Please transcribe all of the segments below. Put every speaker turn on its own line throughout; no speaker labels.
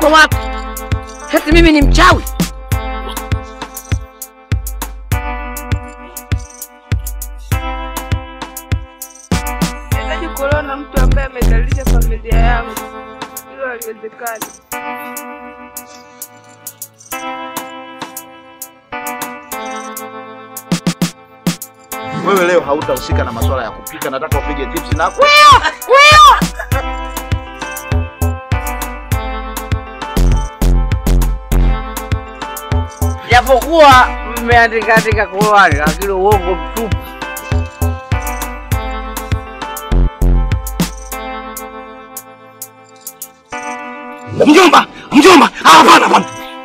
uko wapi? Eti mimi ni mchawi?
Nahitaji kuolewa na mtu ambaye amedhalilisha familia yangu. Hilo haliwezekani.
Wewe leo hautahusika na masuala ya kupika, nataka upige tips na
Japokuwa mmeandika andika Qur'ani, lakini uongo mtupu.
Mjomba, mjomba, ah, hapana, hapana.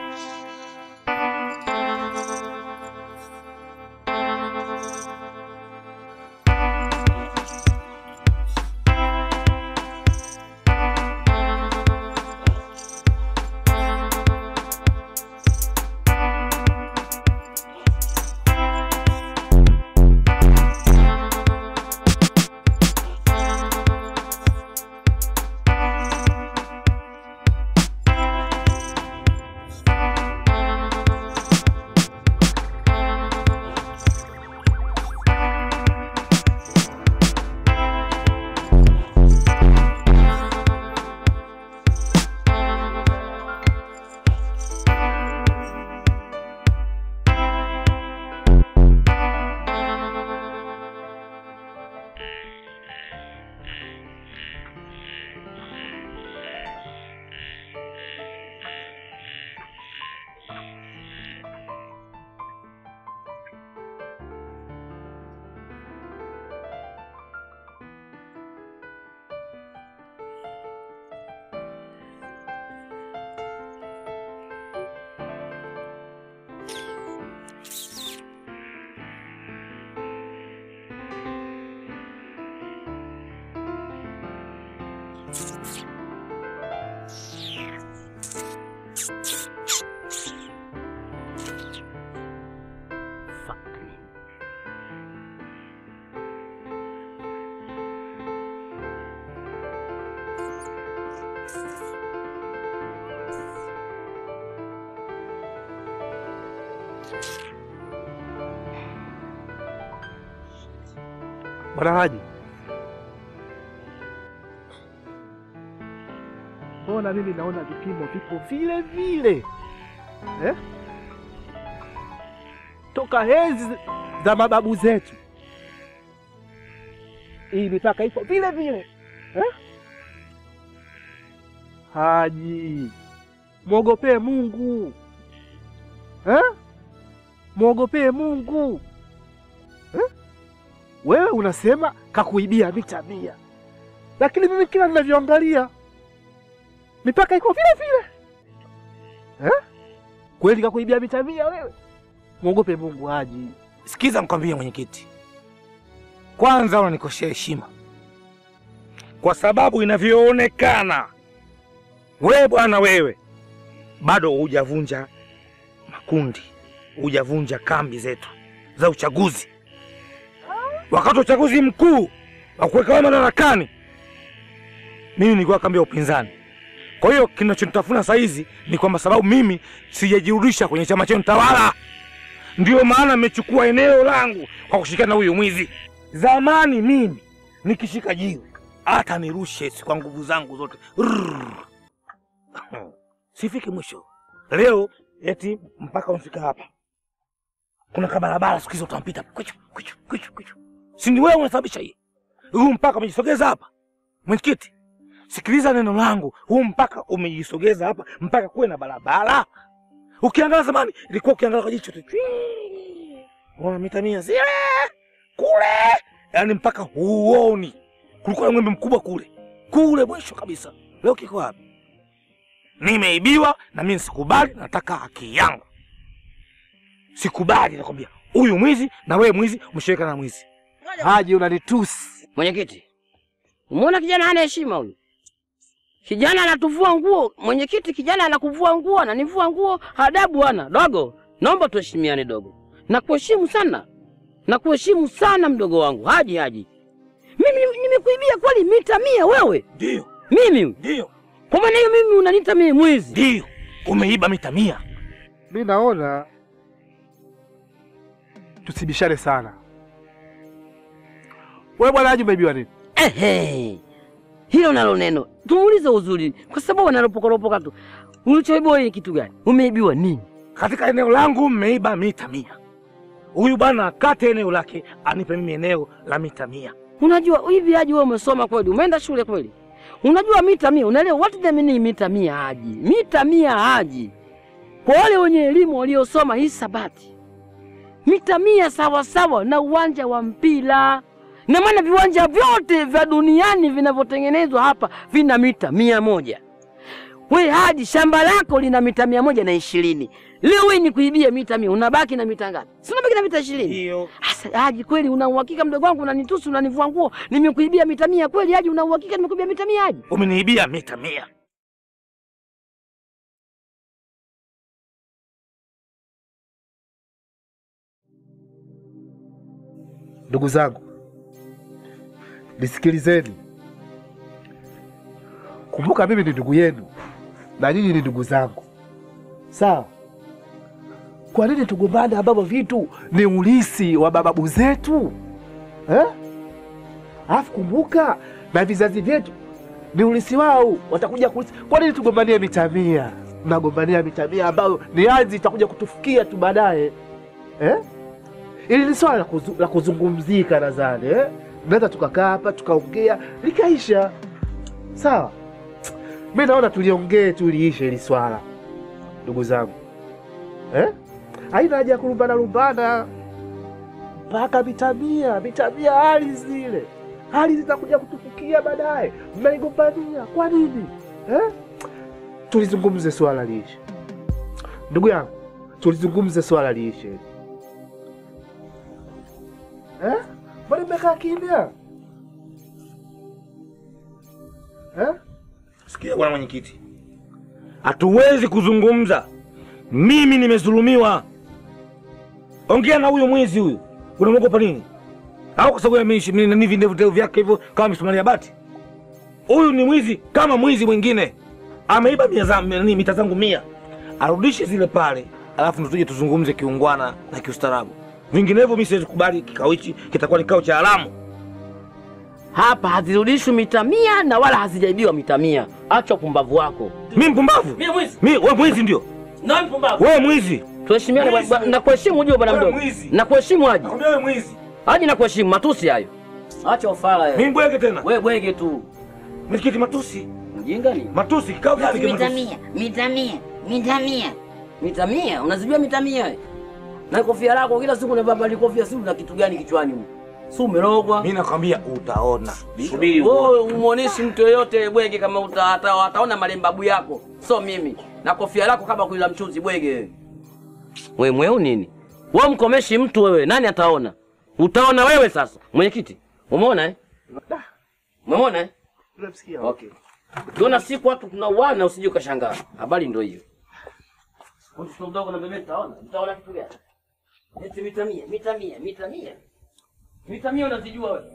Bwana Haji, mbona mimi naona vipimo vipo vile vile eh? Toka enzi za mababu zetu hii mipaka ipo vile vile eh? Haji, mwogopee Mungu eh? Mwogopee Mungu eh? Wewe unasema kakuibia mita mia, lakini mimi kila ninavyoangalia mipaka iko vile vile eh? Kweli kakuibia mita mia wewe? Mwogope Mungu Haji.
Sikiza nikwambie mwenyekiti, kwanza unanikosea heshima kwa sababu inavyoonekana wewe bwana, wewe bado hujavunja makundi, hujavunja kambi zetu za uchaguzi. Wakati wa uchaguzi mkuu wa kuweka wewe madarakani, mimi nilikuwa kambi ya upinzani. Kwa hiyo kinachonitafuna saa hizi ni kwamba sababu mimi sijajirudisha kwenye chama chenu tawala, ndio maana nimechukua eneo langu kwa kushirikiana na huyu mwizi. Zamani mimi nikishika jiwe hata nirushe si kwa nguvu zangu zote Rrrr. sifiki mwisho. Leo eti mpaka umefika hapa, kuna kabarabara siku hizo utampita kwichu kwichu kwichu kwichu, si ni wewe unasababisha hii huu mpaka umejisogeza hapa. Mwenyekiti, sikiliza neno langu, huu mpaka umejisogeza hapa mpaka kuwe na barabara. Ukiangalia zamani ilikuwa ukiangalia kwa jicho tu chwii, unaona mita mia zile kule, yaani mpaka huoni. Kulikuwa na ng'ombe mkubwa kule kule mwisho kabisa. Leo kiko wapi? Nimeibiwa na mimi sikubali, nataka haki yangu. Sikubali, nakwambia huyu mwizi na wewe mwizi, umeshirika na mwizi.
Haji, unanitusi.
Mwenyekiti, umeona kijana hana heshima huyu. Kijana anatuvua nguo. Mwenyekiti, kijana anakuvua nguo, ananivua nguo. Adabu bwana. Dogo, naomba tuheshimiane dogo. Nakuheshimu sana, nakuheshimu sana mdogo wangu. Haji, Haji, mimi nimekuibia kweli mita mia wewe?
Ndio,
Mimi
ndio.
Kwa maana hiyo mimi unaniita mimi mwizi?
Ndio, umeiba mita mia.
Mi naona tusibishane sana. Wewe bwana Haji, umeibiwa nini?
Ehe, hilo nalo neno tumuulize uzuri, kwa sababu wanalopokolopoka tu. Ulichoibiwa ni kitu gani? Umeibiwa nini?
Katika eneo langu mmeiba mita mia. Huyu bwana akate eneo lake anipe mimi eneo la mita mia.
Unajua hivi Haji, wewe umesoma kweli? Umeenda shule kweli? Unajua mita mia, unaelewa what the meaning mita mia Haji? Mita mia Haji, kwa wale wenye elimu waliosoma hisabati, mita mia sawa sawa na uwanja wa mpira. Na maana viwanja vyote vya duniani vinavyotengenezwa hapa vina mita mia moja. We Haji, shamba lako lina mita mia moja na ishirini. Leo wewe ni kuibia mita mia, unabaki na mita ngapi? Si unabaki na mita ishirini?
Ndio.
Asa, Haji kweli una uhakika mdogo wangu unanitusi unanivua nguo nimekuibia mita mia kweli Haji una uhakika nimekuibia mita mia Haji?
Umeniibia mita mia.
Ndugu zangu, nisikilizeni. Kumbuka mimi ni ndugu yenu na nyinyi ni ndugu zangu, sawa? Kwa nini tugombane ambavyo vitu ni ulisi wa mababu zetu eh? Alafu kumbuka na vizazi vyetu ni ulisi wao, watakuja kulisi. Kwa nini tugombanie mita mia? Mnagombania mita mia ambayo ni ardhi itakuja kutufikia tu baadaye eh? Ili ni swala la kuzu- la kuzungumzika, nadhani eh? Naweza tukakaa hapa tukaongea likaisha, sawa. Mi naona tuliongee tu liishe hili swala, ndugu zangu eh? Haina haja ya kulumbana lumbana mpaka mitamia mitamia, hali zile hali zitakuja kutufukia baadaye, mnaigombania kwa nini eh? Tulizungumze swala liishe, ndugu yangu, tulizungumze swala liishe eh? Mbona mmekaa kimya eh?
Sikia bwana mwenyekiti, hatuwezi kuzungumza. Mimi nimezulumiwa. Ongea na huyo mwizi huyu, unamwogopa nini? Au kwa sababu ya mishi- mi- nani vindevu ndevu vyake hivyo kama misumari ya bati? Huyu ni mwizi kama mwizi mwingine, ameiba mia za- nani, mita zangu mia, arudishe zile pale, alafu ndo tuje tuzungumze kiungwana na kiustaarabu. Vinginevyo mi siwezi kubali kikao hichi, kitakuwa ni kikao cha haramu.
Hapa hazirudishwi mita mia na wala hazijaibiwa mita mia. Acha upumbavu wako.
Mi mpumbavu?
Mimi mwizi?
Mi wewe mwizi ndio?
Na mpumbavu.
Wewe mwizi?
Tuheshimiane
Mwizi.
bwana, na kuheshimu ujue bwana
Wewe
mdogo.
mwizi.
Na kuheshimu Haji.
Nakwambia wewe mwizi.
Haji na kuheshimu matusi hayo. Acha ufala
Mimi
wewe.
bwege tena.
Wewe bwege tu.
Mwenyekiti matusi.
Mjinga ni?
Matusi kikao gani
Mita
kimatusi?
mia, mita mia, mita mia.
Mita mia? Unazijua mita mia? wewe? Na kofia lako kila siku unavaa bali kofia si una kitu gani kichwani huko? Si umerogwa?
Mimi nakwambia utaona. Subiri
Wewe umuoneshi mtu yoyote bwege kama uta, ata, ataona malembabu yako. So mimi. Na kofia lako kama kuila mchuzi bwege wewe. We mweu nini? Wewe mkomeshi mtu wewe, nani ataona? Utaona wewe sasa. Mwenyekiti, umeona eh? Umeona eh?
Tunamsikia
Okay. Tuona siku watu tunauana usije ukashangaa. Habari ndio hiyo. Mtoto mdogo na bebe taona. Mtaona kitu gani? Eti mita mia, mita mia, mita mia. Mita mia unazijua wewe?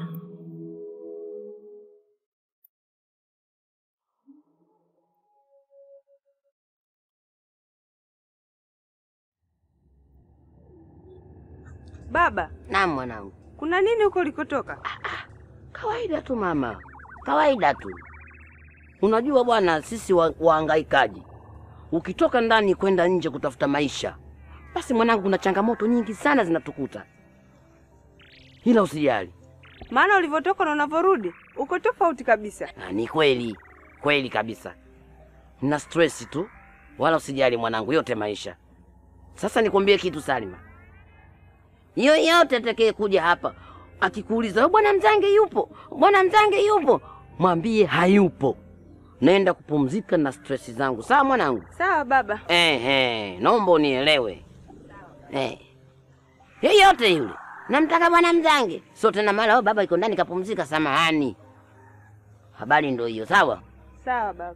Baba,
Naam mwanangu.
kuna nini huko ulikotoka?
Kawaida tu mama, kawaida tu. Unajua bwana, sisi wa, wahangaikaji, ukitoka ndani kwenda nje kutafuta maisha, basi mwanangu, kuna changamoto nyingi sana zinatukuta, ila usijali.
Maana ulivyotoka na unavyorudi uko tofauti kabisa.
Na ni kweli kweli kabisa, na stress tu, wala usijali mwanangu, yote maisha. Sasa nikwambie kitu Salima, yoyote atakaye kuja hapa akikuuliza "Oh, bwana Mzange yupo, bwana Mzange yupo, mwambie hayupo, naenda kupumzika na stress zangu. Sawa mwanangu?
Sawa baba.
Ehe, naomba unielewe. Eh. Yeyote yule namtaka bwana Mzange, sio tena mara oh, baba iko ndani kapumzika. Samahani, habari ndio hiyo. Sawa.
Sawa baba.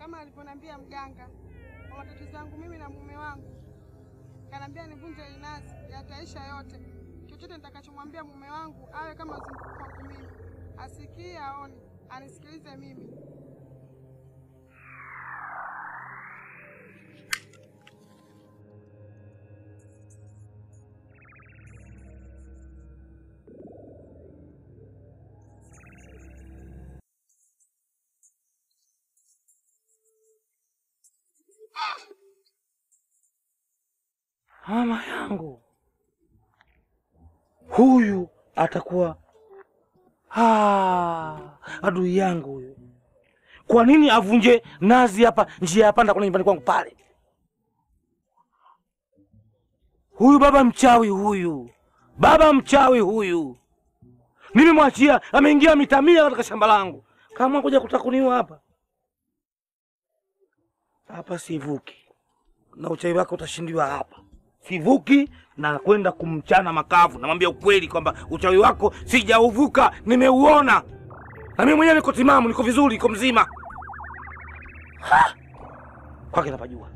kama alivyoniambia mganga kwa matatizo yangu mimi na mume wangu. Kaniambia nivunje inazi, yataisha yote. Chochote nitakachomwambia mume wangu awe kama zunguko kwangu mimi, asikie aone, anisikilize mimi.
Mama yangu huyu atakuwa ah, adui yangu huyu. Kwa nini avunje nazi hapa njia ya panda kule nyumbani kwangu pale? Huyu baba mchawi huyu, baba mchawi huyu, nimemwachia ameingia mitamia katika shamba langu, kama kuja kutakuniwa hapa hapa, sivuki na uchawi wako utashindiwa hapa. Sivuki na kwenda kumchana makavu. Namwambia ukweli kwamba uchawi wako sijauvuka, nimeuona na mimi mwenyewe niko timamu, niko vizuri, niko mzima. Ha! Kwake napajua.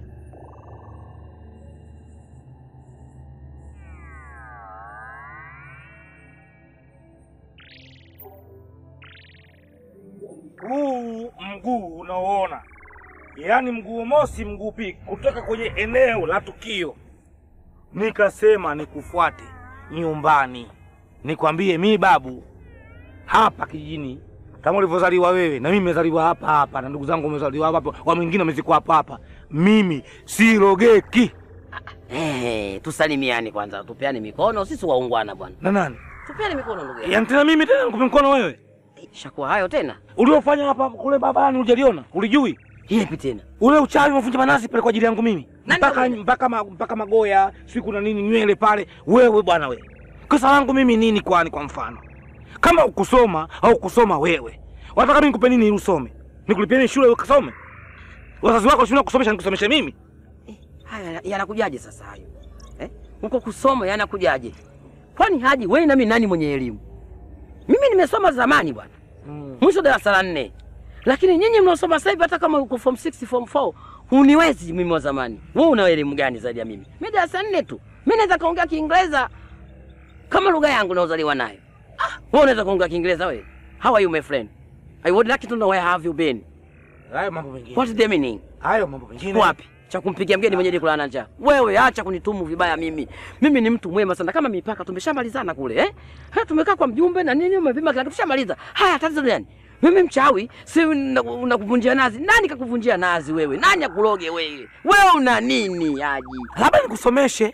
Huu mguu unaoona yaani mguu mosi mguu pili kutoka kwenye eneo la tukio, nikasema nikufuate nyumbani, nikwambie mi babu hapa kijijini, kama ulivyozaliwa wewe na mimi nimezaliwa hapa hapa, na ndugu zangu wamezaliwa hapa hapa, wa mwingine wamezikwa hapa hapa. Mimi sirogeki
Eh, tusalimiane kwanza, tupeane mikono, sisi waungwana bwana.
na nani,
Tupeane mikono ndugu yangu.
yaani tena mimi tena nikupe mkono wewe?
Shakuwa hayo tena.
Uliofanya hapa kule babani hujaliona, ulijui
Yepi tena?
ule uchawi umevunja manazi pale kwa ajili yangu mimi
Nani
mpaka
yule?
mpaka ma, mpaka magoya sijui kuna nini nywele pale. Wewe bwana wewe, kosa langu mimi nini? Kwani kwa mfano kama ukusoma au kusoma wewe, wataka mimi nikupe nini ili usome? Nikulipie mimi shule ukasome? Wazazi wako shule kusomesha nikusomeshe mimi?
Haya yanakujaje sasa hayo? Eh? Huko kusoma yanakujaje? Kwani Haji wewe na mimi nani mwenye elimu? Mimi nimesoma zamani bwana. Mwisho darasa la nne. Lakini nyinyi mnaosoma sasa hivi hata kama uko form 6 form 4 huniwezi mimi wa zamani. Wewe una elimu gani zaidi ya mimi? Mimi darasa nne tu. Mimi naweza kaongea Kiingereza kama lugha yangu naozaliwa nayo. Ah, wewe unaweza kuongea Kiingereza wewe? How are you my friend? I would like to know where have you been?
Hayo mambo mengine,
What is the meaning?
hayo mambo mengine
Wapi? Cha kumpigia mgeni mwenyeji kulala njaa. Wewe acha kunitumu vibaya mimi. Mimi ni mtu mwema sana kama mipaka tumeshamalizana kule eh? Ha, tumekaa kwa mjumbe na nini umepima kila kitu tushamaliza. Haya tatizo gani? Mimi mchawi, si unakuvunjia nazi. Nani kakuvunjia nazi wewe? Nani akuloge wewe? Wewe una nini Haji?
labda nikusomeshe,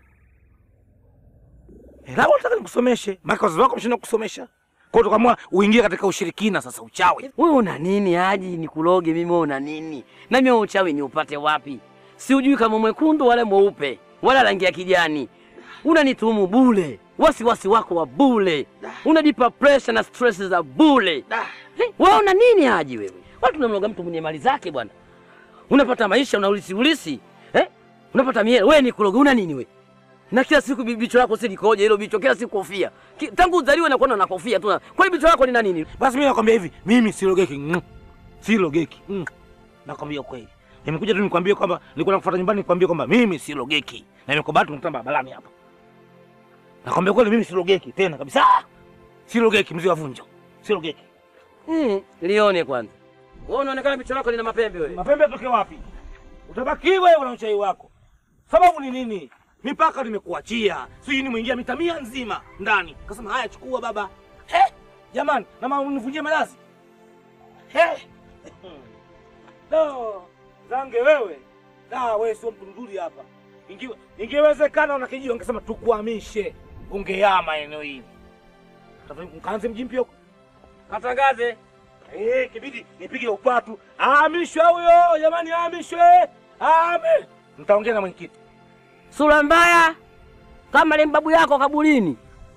Eh, labda nataka nikusomeshe, maana wazazi wako wameshinda kusomesha, kwa hiyo tukaamua uingie katika ushirikina sasa, uchawi.
Wewe una nini Haji? Nikuloge mimi wewe una nini? Na mimi uchawi ni upate wapi? Si ujui kama mwekundu wala mweupe wala rangi ya kijani. Unanitumu bule, wasiwasi wako wa bule, unanipa pressure na stress za bule. Eh, Wewe una nini Haji wewe? Watu unamloga mtu mwenye mali zake bwana, unapata maisha unaulisi ulisi eh? Unapata miele, wewe ni kuloga, una nini wewe? Na kila siku bi- bicho lako si likoje hilo bicho, kila siku kofia. Ki, tangu uzaliwe na kuona na kofia tu. na- Kwani bicho lako lina nini?
Basi mimi nakwambia hivi, mimi silogeki, mm. silogeki mm. Nakwambia ukweli, nimekuja tu nikwambie kwamba nilikuwa nakufuata nyumbani, nikwambie kwamba mimi silogeki, na nimekuwa bahati nikutana barabarani hapa. Nakwambia kweli, mimi silogeki tena kabisa, silogeki, mzee wa vunjo, silogeki.
Mm, lione kwanza. Wewe unaonekana bicho lako lina mapembe wewe.
Mapembe yatoke wapi? Utabaki wewe na uchai wako. Sababu ni nini? Mipaka nimekuachia, sijui ni mwingia mita mia nzima ndani. Kasema haya, chukua baba. He, jamani, na mama univunjie malazi. He, no, zange wewe. Da, wewe sio mtu mzuri hapa. Ingiwe, ingewezekana una kijio ungesema tukuhamishe, ungehama eneo hili. Kaanze mji mpya huko.
Katangaze.
Eh, kibidi nipige upatu. Ahamishwe huyo, jamani ahamishwe. Ame. Mtaongea na mwenyekiti.
Sura mbaya kama ile babu yako kaburini.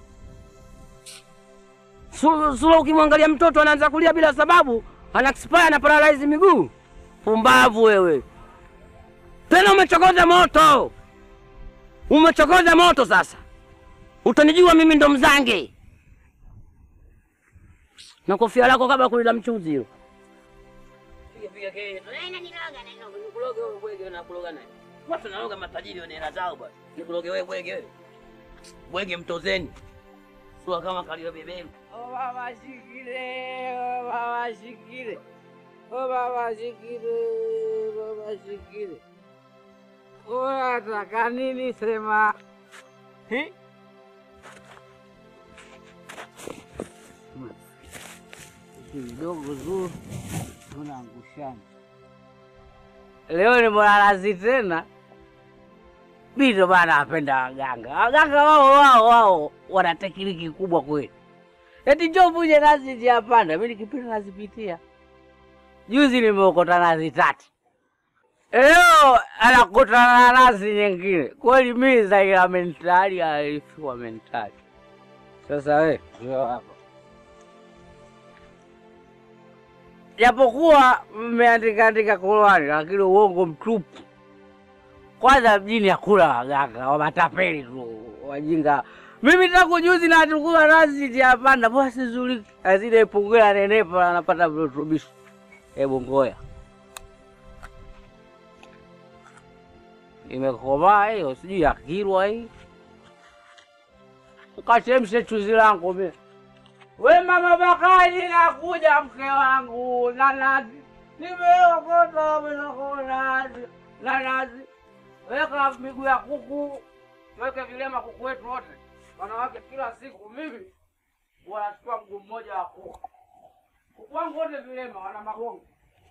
Sura, sura ukimwangalia mtoto anaanza kulia bila sababu, ana expire na paralyze miguu. Pumbavu wewe. Tena umechokoza moto. Umechokoza moto sasa. Utanijua mimi ndo mzange. Na kofia lako kama kulila mchuzi hilo. unapiga kelele. Eh, naniloga, naniloga. Nikuloge wewe bwege na kuloga naye. Watu wanaloga matajiri wana hela zao bwana. Nikuloge wewe bwege wewe. Bwege mtozeni. Sio kama kalio beberu.
Oh baba shikile, oh baba shikile. Oh baba shikile, baba shikile. Unataka nini sema? Hi? Kidogo tu tunaangushana. Leo ni mwanalazi tena. Bito bana apenda waganga. Waganga wao wao wao wana tekniki kubwa kweli. Eti njoo vuje nazi njia panda, mimi nikipita nazipitia. Juzi nimeokota nazi tatu. Leo anakutana na nazi nyingine. Kweli mimi zaila mentali alifiwa mentali. Sasa we, njoo hapa. Japokuwa mmeandika andika Qur'ani lakini uongo mtupu. Kwanza mjini hakuna waganga wa matapeli tu wajinga. Mimi tangu juzi natukua nazi tiapanda basi zuri azidi ipungua nenepa anapata virutubisho. Hebu ngoya imekomaa hiyo, sijui ya Kilwa hii. Ukachemshe chuzi langu mimi. We mama Bakari, nakuja mke wangu na nazi, nimeokota nazi na nazi. Weka miguu ya kuku, weke vilema kuku wetu wote, wanawake kila siku. Mimi wanachukua mguu mmoja wa kuku, kuku wangu wote vilema, wana magongo.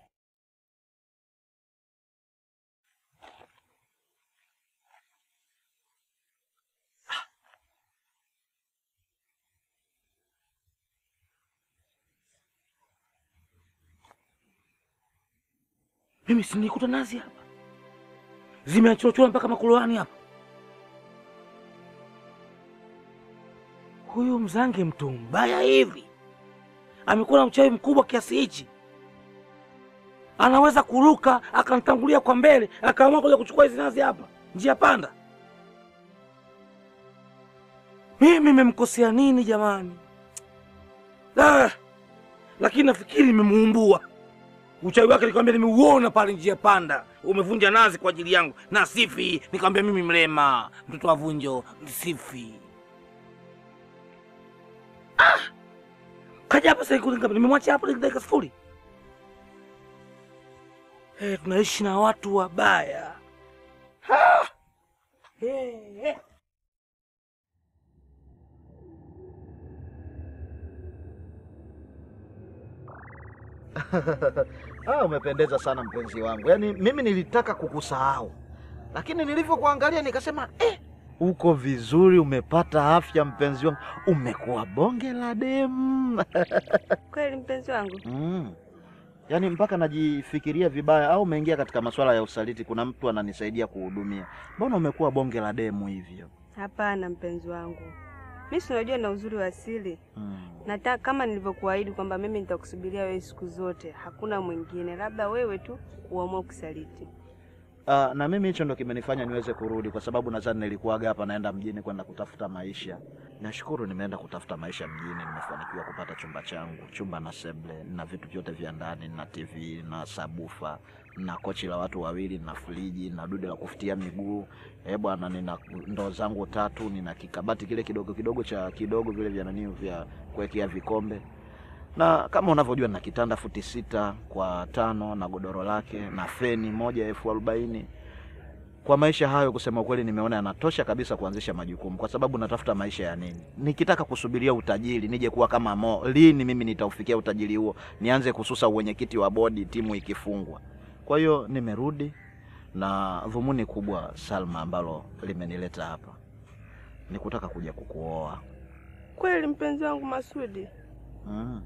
Mimi si nilikuta nazi hapa, zimeachorachora mpaka makuloani hapa. Huyu mzange mtu mbaya hivi, amekuwa na uchawi mkubwa kiasi hichi, anaweza kuruka akanitangulia kwa mbele, akaamua kuja kuchukua hizi nazi hapa njia panda. Mimi nimemkosea nini jamani? Ah, lakini nafikiri nimemuumbua uchawi wake nikamwambia, nimeuona pale njia panda, umevunja nazi kwa ajili yangu na sifi. Nikamwambia mimi mlema, mtoto wa vunjo sifi. Ah! Kaja hapa sasa, ngapi? Nimemwacha hapo dakika sifuri. Hey, tunaishi na watu wabaya. Ah! Hey, hey.
Ah, umependeza sana mpenzi wangu. Yaani mimi nilitaka kukusahau, lakini nilivyokuangalia nikasema eh, uko vizuri, umepata afya mpenzi wangu, umekuwa bonge la demu
Kweli mpenzi wangu,
mm. Yaani mpaka najifikiria vibaya, au umeingia katika masuala ya usaliti, kuna mtu ananisaidia kuhudumia. Mbona umekuwa bonge la demu hivyo?
hapana mpenzi wangu, mi si unajua na uzuri wa asili.
mm.
Nataka kama nilivyokuahidi kwamba mimi nitakusubiria wewe siku zote, hakuna mwingine, labda wewe tu uamue kusaliti.
Ah, na mimi hicho ndo kimenifanya niweze kurudi, kwa sababu nadhani nilikuwaga hapa naenda mjini kwenda kutafuta maisha. Nashukuru nimeenda kutafuta maisha mjini, nimefanikiwa kupata chumba changu, chumba na seble na vitu vyote vya ndani, na TV na sabufa na kochi la watu wawili na friji na dude la kufutia miguu. Eh bwana, nina ndoo zangu tatu, nina kikabati kile kidogo kidogo cha kidogo vile vya nani vya kuwekea vikombe na kama unavyojua na kitanda futi sita kwa tano na godoro lake na feni moja elfu arobaini. Kwa maisha hayo, kusema ukweli, nimeona yanatosha kabisa kuanzisha majukumu, kwa sababu natafuta maisha ya nini? Nikitaka kusubiria utajiri nije kuwa kama Mo, lini mimi nitaufikia utajiri huo? Nianze kususa uwenyekiti wa bodi timu ikifungwa? Kwa hiyo nimerudi na dhumuni kubwa, Salma, ambalo limenileta hapa ni kutaka kuja kukuoa.
Kweli mpenzi wangu Masudi,
mm.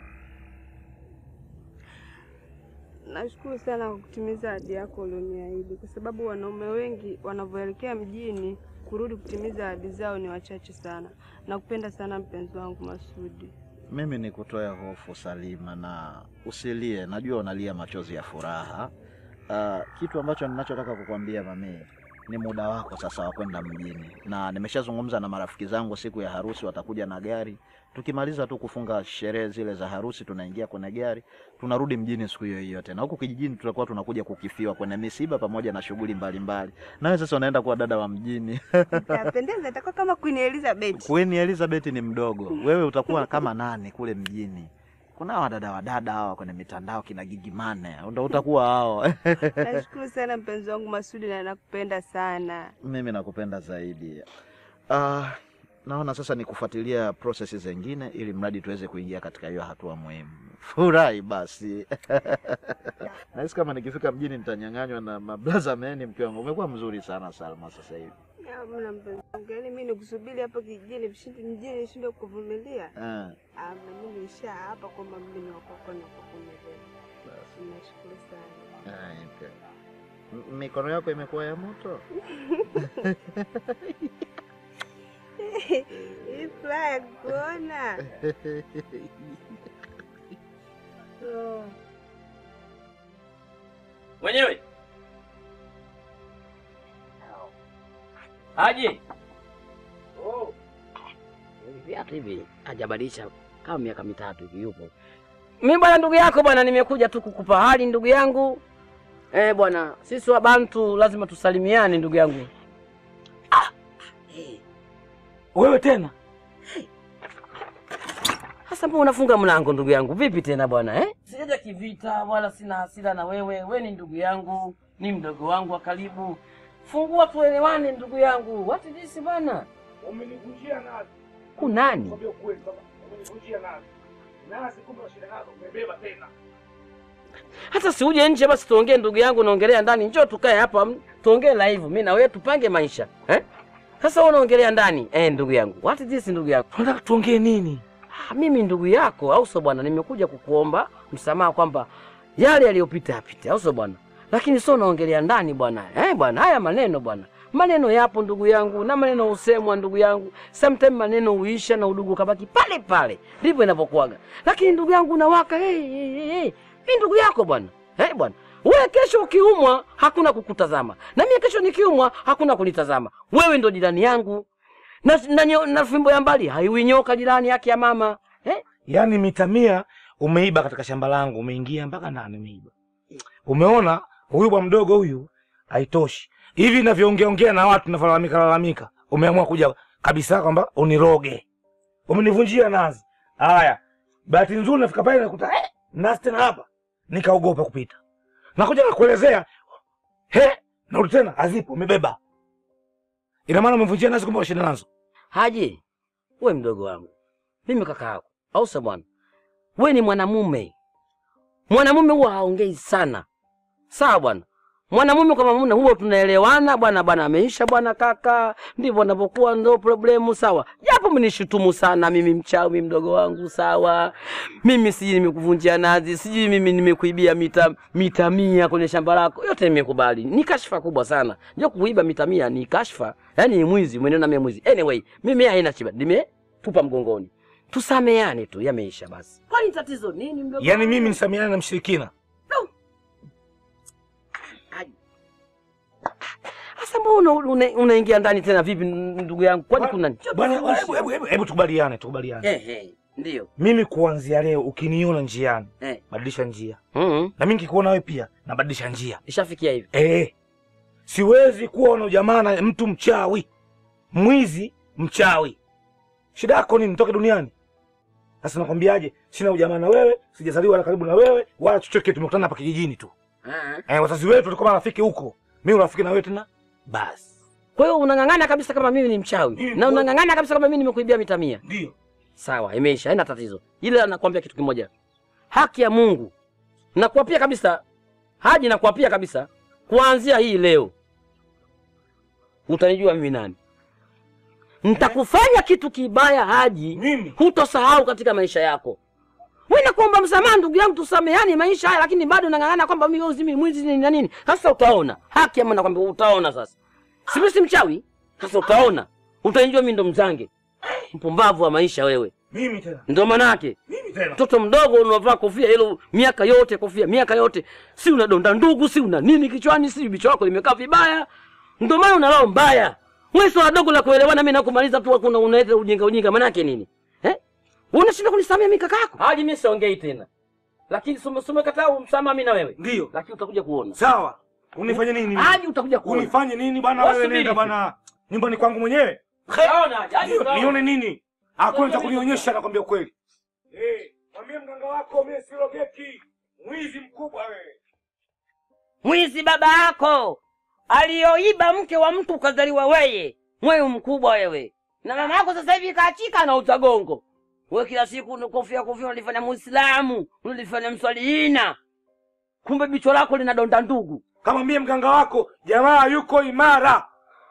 nashukuru sana kwa kutimiza ahadi yako ulioniahidi, kwa sababu wanaume wengi wanavyoelekea mjini kurudi kutimiza ahadi zao ni wachache sana. Nakupenda sana mpenzi wangu Masudi.
Mimi ni kutoa hofu Salima, na usilie, najua unalia machozi ya furaha. Uh, kitu ambacho ninachotaka kukwambia mami, ni muda wako sasa wa kwenda mjini, na nimeshazungumza na marafiki zangu, siku ya harusi watakuja na gari. Tukimaliza tu kufunga sherehe zile za harusi, tunaingia kwenye gari, tunarudi mjini siku hiyo hiyo tena. Huku kijijini tutakuwa tunakuja kukifiwa kwenye misiba pamoja na shughuli mbalimbali. Nawe sasa unaenda kuwa dada wa mjini.
Itapendeza, itakuwa kama Queen Elizabeth.
Queen Elizabeth ni mdogo, wewe utakuwa kama nani kule mjini? Kuna wadada wadada hawa kwenye mitandao kina Gigimane, ndo utakuwa hao.
Nashukuru sana mpenzi wangu Masudi na nakupenda sana.
Mimi nakupenda zaidi. Uh, naona sasa ni kufuatilia prosesi zingine ili mradi tuweze kuingia katika hiyo hatua muhimu. Furahi basi. Nahisi kama nikifika mjini nitanyang'anywa na mablaza meni. Mke wangu umekuwa mzuri sana Salma sasa hivi.
Mna mpenzi wangu, yaani mimi nikusubiri hapa kijijini mshindi mjini nishinde kuvumilia.
Ah,
Ah, mimi nisha hapa kwamba mimi ni wako na kuvumilia. Nashukuru sana.
ah, okay. M- Mikono yako imekuwa ya moto.
Hii furaha ya kuona. Oh.
Mwenyewe aje viatu hivi hajabadilisha kama miaka mitatu hivi yupo. Mi bwana, ndugu yako bwana, nimekuja tu kukupa hali ndugu yangu. Eh bwana, sisi wa Bantu lazima tusalimiane ndugu yangu.
Wewe tena
Sasa mbona unafunga mlango ndugu yangu? Vipi tena bwana eh? Sijaja kivita wala sina hasira na wewe. We ni ndugu yangu, ni mdogo wangu wa karibu. Fungua tuelewane ndugu yangu. What is this bwana?
umenivunjia nazi.
Kunani?
Kwambia ukweli baba, umenivunjia nazi. Nazi kumbe shida nazo umebeba tena.
Hata si uje nje basi tuongee ndugu yangu, naongelea ndani. Njoo tukae hapa m- tuongee live, mimi na wewe tupange maisha eh? Sasa wewe unaongelea ndani eh, ndugu yangu. What is this ndugu yangu?
Unataka tuongee nini?
Ah, mimi ndugu yako au sio bwana, nimekuja kukuomba msamaha kwamba yale yaliyopita yapite, au sio bwana? Lakini sio naongelea ndani bwana. Eh bwana, haya maneno bwana. Maneno yapo ndugu yangu na maneno husemwa ndugu yangu. Sometimes maneno huisha na udugu kabaki pale pale. Ndivyo inavyokuwaga. Lakini ndugu yangu unawaka hey, hey, hey, hey. Mimi ndugu yako bwana. Eh bwana. Wewe kesho ukiumwa hakuna kukutazama. Na mimi kesho nikiumwa hakuna kunitazama. Wewe ndo jirani yangu. Na, na, na, na fimbo ya mbali haiwi nyoka jirani yake ya mama. Eh?
Yaani mita mia umeiba katika shamba langu, umeingia mpaka ndani umeiba. Umeona huyu bwa mdogo huyu haitoshi. Hivi ninavyoongea ongea na watu ninavyolalamika lalamika, umeamua kuja kabisa kwamba uniroge. Umenivunjia nazi. Haya. Bahati nzuri nafika pale nakuta eh, nazi tena hapa. Nikaogopa kupita. Nakuja nakuelezea. He, narudi tena hazipo umebeba. Ina maana umevunjia nazi kumbe shida nazo.
Haji, we mdogo wangu, mimi kaka yako, au sio bwana? We ni mwanamume, mwanamume huwa haongei sana, sawa bwana? Mwanamume kwa mwanamume huwa tunaelewana bwana, bwana ameisha bwana, kaka, ndivyo anavyokuwa, ndo problemu, sawa. Japo mnishutumu sana mimi mchawi, mdogo wangu, sawa. Mimi sijui nimekuvunjia nazi, sijui mimi nimekuibia mita mita mia kwenye shamba lako, yote nimekubali. Ni kashfa kubwa sana, ndio kuiba mita mia ni kashfa, yaani ni mwizi, umeniona mimi mwizi. Anyway, mimi haina shida, nimetupa mgongoni, tusameane tu, yameisha basi. Kwani tatizo nini mdogo?
Yaani
wangu?
mimi nisameane na mshirikina.
Sasa mbona una- una- unaingia ndani tena vipi ndugu yangu? Kwani kuna
Bwana, hebu hebu hebu hebu tukubaliane, tukubaliane.
Eh, eh, ndio.
Mimi kuanzia leo ukiniona njiani,
Eh.
badilisha njia.
Mhm.
Na mimi nikikuona wewe pia, nabadilisha njia.
Ishafikia hivi.
Eh. Siwezi kuwa na ujamaa na mtu mchawi. Mwizi mchawi. Shida yako nini? Nitoke duniani. Sasa nakwambiaje? Sina ujamaa na wewe, sijazaliwa na karibu na wewe, wala chochote tumekutana hapa kijijini tu.
Eh.
Eh, wazazi wetu tulikuwa marafiki huko. Mimi urafiki na wewe tena? Basi.
Kwa hiyo unang'ang'ana kabisa kama mimi ni mchawi
Mimi
na
kwa-
unang'ang'ana kabisa kama mimi nimekuibia mita mia.
Ndio.
Sawa, imeisha, haina tatizo. Ila nakwambia kitu kimoja, haki ya Mungu nakuapia kabisa, Haji, nakuapia kabisa, kuanzia hii leo utanijua mimi nani. Nitakufanya kitu kibaya Haji,
Mimi
hutosahau katika maisha yako. Wewe nakuomba msamaha ndugu yangu, tusameheane maisha haya, lakini bado nang'ang'ana kwamba mimi mimi mwizi nini na nini. Sasa utaona haki ama, nakwambia utaona sasa. Si mimi si mchawi, sasa utaona, utanijua mimi ndo mzange, mpumbavu wa maisha wewe.
mimi tena.
Ndo manake
Mimi tena.
mtoto mdogo unavaa kofia hilo miaka yote, kofia miaka yote, si unadonda ndugu, si una nini kichwani, si bicho lako limekaa vibaya, Ndio maana una roho mbaya. Wewe sio wadogo la kuelewana mimi na kumaliza tu kuna unaleta ujinga ujinga maana yake nini? Eh? Unashinda kunisamea mimi kaka yako? Haji mimi siongei tena. Lakini sume sume kataa umsamaha mimi na wewe.
Ndio.
Lakini utakuja kuona.
Sawa. Unifanye nini?
Haji utakuja kuona.
Unifanye nini bwana wewe
Wasubiri
nenda
tu.
bwana. Nyumbani kwangu mwenyewe?
Kaona Haji. Haji
Nio-
utaona.
Nione nini? Hakuna cha kunionyesha nakwambia ukweli. Eh, mwambie mganga wako mimi sirogeki. Mwizi mkubwa wewe.
Mwizi baba yako aliyoiba mke wa mtu ukazaliwa weye, mwewe mkubwa wewe. Na mama yako sasa hivi kaachika na utagongo. Wewe kila siku una kofia kofia unalifanya Muislamu, unalifanya mswaliina. Kumbe bicho lako lina donda ndugu.
Kamwambie mganga wako jamaa yuko imara.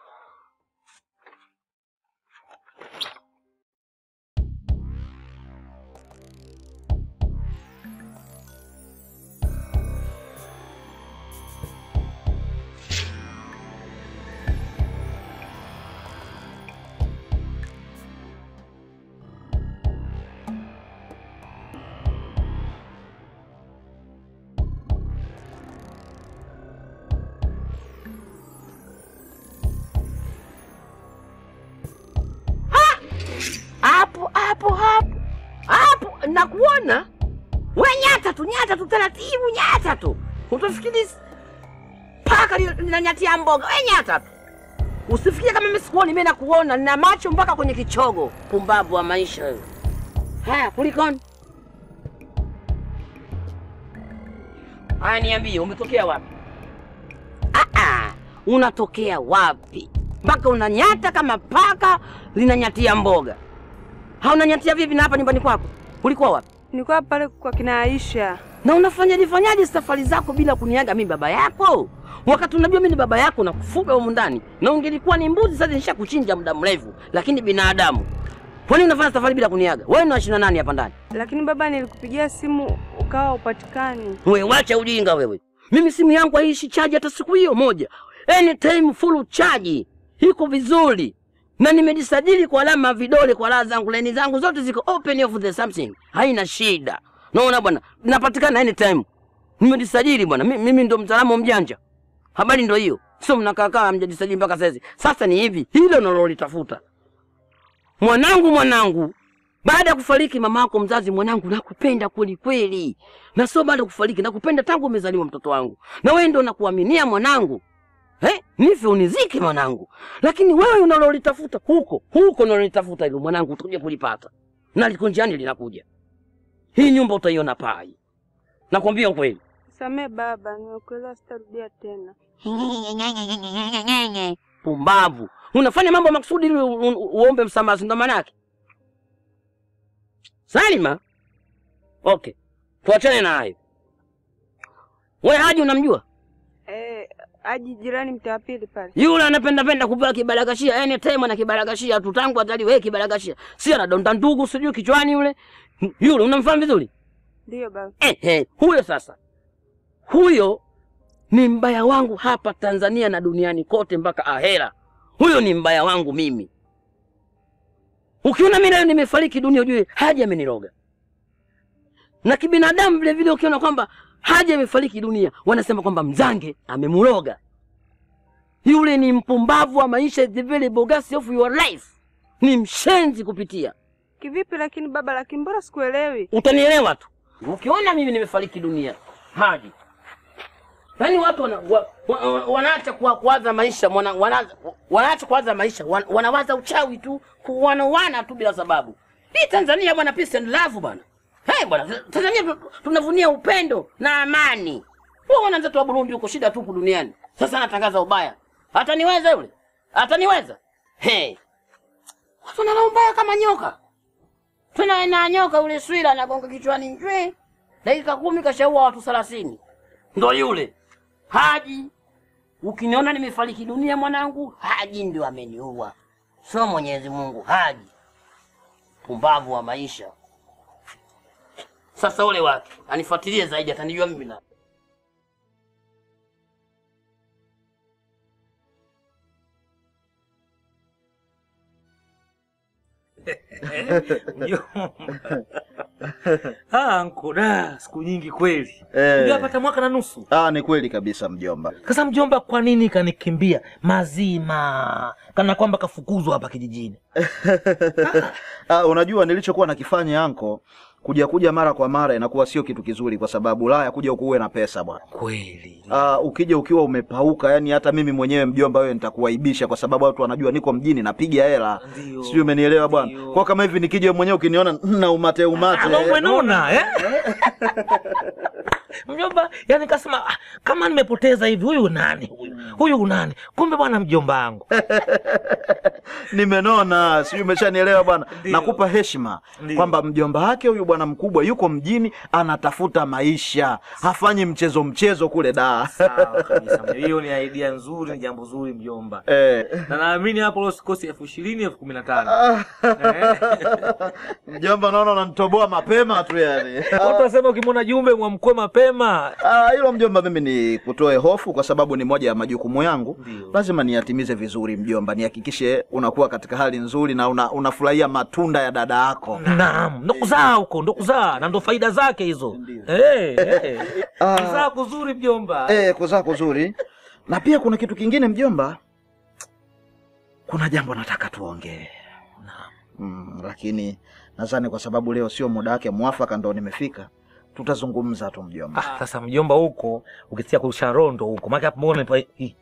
Hapo hapo hapo. Hapo nakuona. We nyata tu, nyata tu taratibu, nyata tu. Utafikiri paka li- linanyatia mboga. We nyata tu. Usifikie kama mimi sikuoni, mimi nakuona, nina macho mpaka kwenye kichogo. Pumbavu wa maisha wewe. Haya, kulikoni? Haya, niambie, umetokea wapi? Ah, ah, unatokea wapi? Mpaka unanyata kama paka linanyatia mboga. Haunanyatia vipi na hapa nyumbani kwako? Ulikuwa wapi?
Nilikuwa pale kwa kina Aisha.
Na unafanyaje fanyaje safari zako bila kuniaga mimi baba yako? Wakati unajua mimi ni baba yako na kufuga humu ndani. Na ungelikuwa ni mbuzi sasa nishakuchinja muda mrefu, lakini binadamu. Kwa nini unafanya safari bila kuniaga? Wewe unaishi na nani hapa ndani?
Lakini baba, nilikupigia simu ukawa upatikani.
Wewe wacha ujinga wewe. Mimi simu yangu haishi chaji hata siku hiyo moja. Anytime full charge. Iko vizuri. Na nimejisajili kwa alama ya vidole kwa raha zangu, laini zangu zote ziko open of the something. Haina shida. Naona bwana, napatikana anytime. Nimejisajili bwana. Mimi, mimi ndo mtaalamu mjanja. Habari ndo hiyo. Sio mnakaa kaa mjajisajili mpaka sasa. Sasa ni hivi, hilo nalolitafuta. Mwanangu, mwanangu, baada ya kufariki mama yako mzazi, mwanangu, nakupenda kweli kweli, na sio baada ya kufariki, nakupenda tangu umezaliwa mtoto wangu, na wewe ndo nakuaminia mwanangu. Eh, nife unizike mwanangu, lakini wewe unalolitafuta huko huko unalolitafuta hilo mwanangu, utakuja kulipata na liko njiani linakuja. Hii nyumba utaiona pai, nakwambia ukweli.
Samee baba, nimekuelewa, sitarudia tena.
Pumbavu, unafanya mambo makusudi ili u- u- uombe msamaha, si ndo maana yake? Salima, okay, tuachane na hayo. We Haji unamjua
Eh, aji jirani mtaa wa pili pale.
yule anapenda penda kupewa kibaragashia, yani time ana kibaragashia tu tangu atali wewe kibaragashia, si anadonda ndugu sijui kichwani yule yule, unamfahamu vizuri
Ndiyo baba.
eh, eh, huyo sasa, huyo ni mbaya wangu hapa Tanzania na duniani kote mpaka ahera. Huyo ni mbaya wangu mimi. Ukiona mimi leo nimefariki dunia, ujue Haji ameniroga. Na kibinadamu vile vile, ukiona kwamba Haji amefariki dunia, wanasema kwamba mzange amemuroga. Yule ni mpumbavu wa maisha, the very bogus of your life, ni mshenzi kupitia.
Kivipi lakini baba, lakini mbona sikuelewi?
Utanielewa tu ukiona mimi nimefariki dunia, Haji. Yaani watu wana, wa, wa, wa, wanaacha kuwa- kuwaza maisha wana, wana, wanaacha kuwaza maisha wan, wanawaza uchawi tu kuwanawana tu bila sababu. Hii Tanzania bwana, peace and love bwana. Hey, bwana Tanzania tu- tunavunia upendo na amani. Wewe wenzetu wa Burundi huko shida tupu duniani. Sasa anatangaza ubaya. Ataniweza yule? Ataniweza? Hey. Watu wana ubaya kama nyoka. Tena na nyoka ule swila anagonga kichwani njwe. Dakika kumi kashaua watu thelathini. Ndo yule Haji. Ukiniona nimefariki dunia mwanangu, Haji ndio ameniua, sio Mwenyezi Mungu. Haji pumbavu wa maisha. Sasa ule wake anifuatilie zaidi, atanijua mimi na
Mjomba. Ah, anko da, siku nyingi kweli.
Eh.
Ungepata mwaka na nusu.
Ah, ni kweli kabisa mjomba.
Sasa mjomba, kwa nini kanikimbia mazima, kana kwamba kafukuzwa hapa kijijini?
Ah, unajua nilichokuwa nakifanya anko, kuja kuja mara kwa mara inakuwa sio kitu kizuri, kwa sababu Ulaya kuja huku uwe na pesa bwana.
Kweli.
Ah, ukija ukiwa umepauka, yani hata mimi mwenyewe mjomba, wewe nitakuaibisha, kwa sababu watu wanajua niko mjini napiga hela,
Ndio.
sijui umenielewa bwana.
Ndio.
Kwa kama hivi nikija wewe mwenyewe ukiniona na umate umate,
Ama umenona eh? Mjomba, yani kasema ah, kama nimepoteza hivi, huyu nani huyu? Huyu nani? Kumbe bwana mjomba wangu.
nimenona, sijui umeshanielewa bwana.
Ndio.
Nakupa heshima
Ndio.
kwamba mjomba wake huyu bwana mkubwa yuko mjini anatafuta maisha, hafanyi mchezo mchezo kule da.
Sawa kabisa. mjomba. Hiyo ni idea nzuri, ni jambo zuri mjomba.
Eh.
Na naamini hapo leo sikosi elfu ishirini elfu kumi na tano.
Mjomba, naona unanitoboa mapema tu yani.
Watu wasema ukimwona jumbe mwamkwe mapema.
Ah, hilo mjomba, mimi ni kutoe hofu kwa sababu ni moja ya majukumu yangu.
Ndio.
Lazima niyatimize vizuri mjomba, nihakikishe unakuwa katika hali nzuri na una, unafurahia matunda ya dada yako.
Naam, ndo kuzaa huko, ndo kuzaa na ndo faida zake hizo. Eh, eh.
Ah.
Kuzaa kuzuri mjomba.
Eh, kuzaa kuzuri. Na pia kuna kitu kingine mjomba, kuna jambo nataka tuongee. Mm, lakini nadhani kwa sababu leo sio muda wake mwafaka, ndo nimefika, tutazungumza tu mjomba.
Ah, sasa mjomba huko ukisikia kurusha rondo huko, maana hapo mbona nipa hii.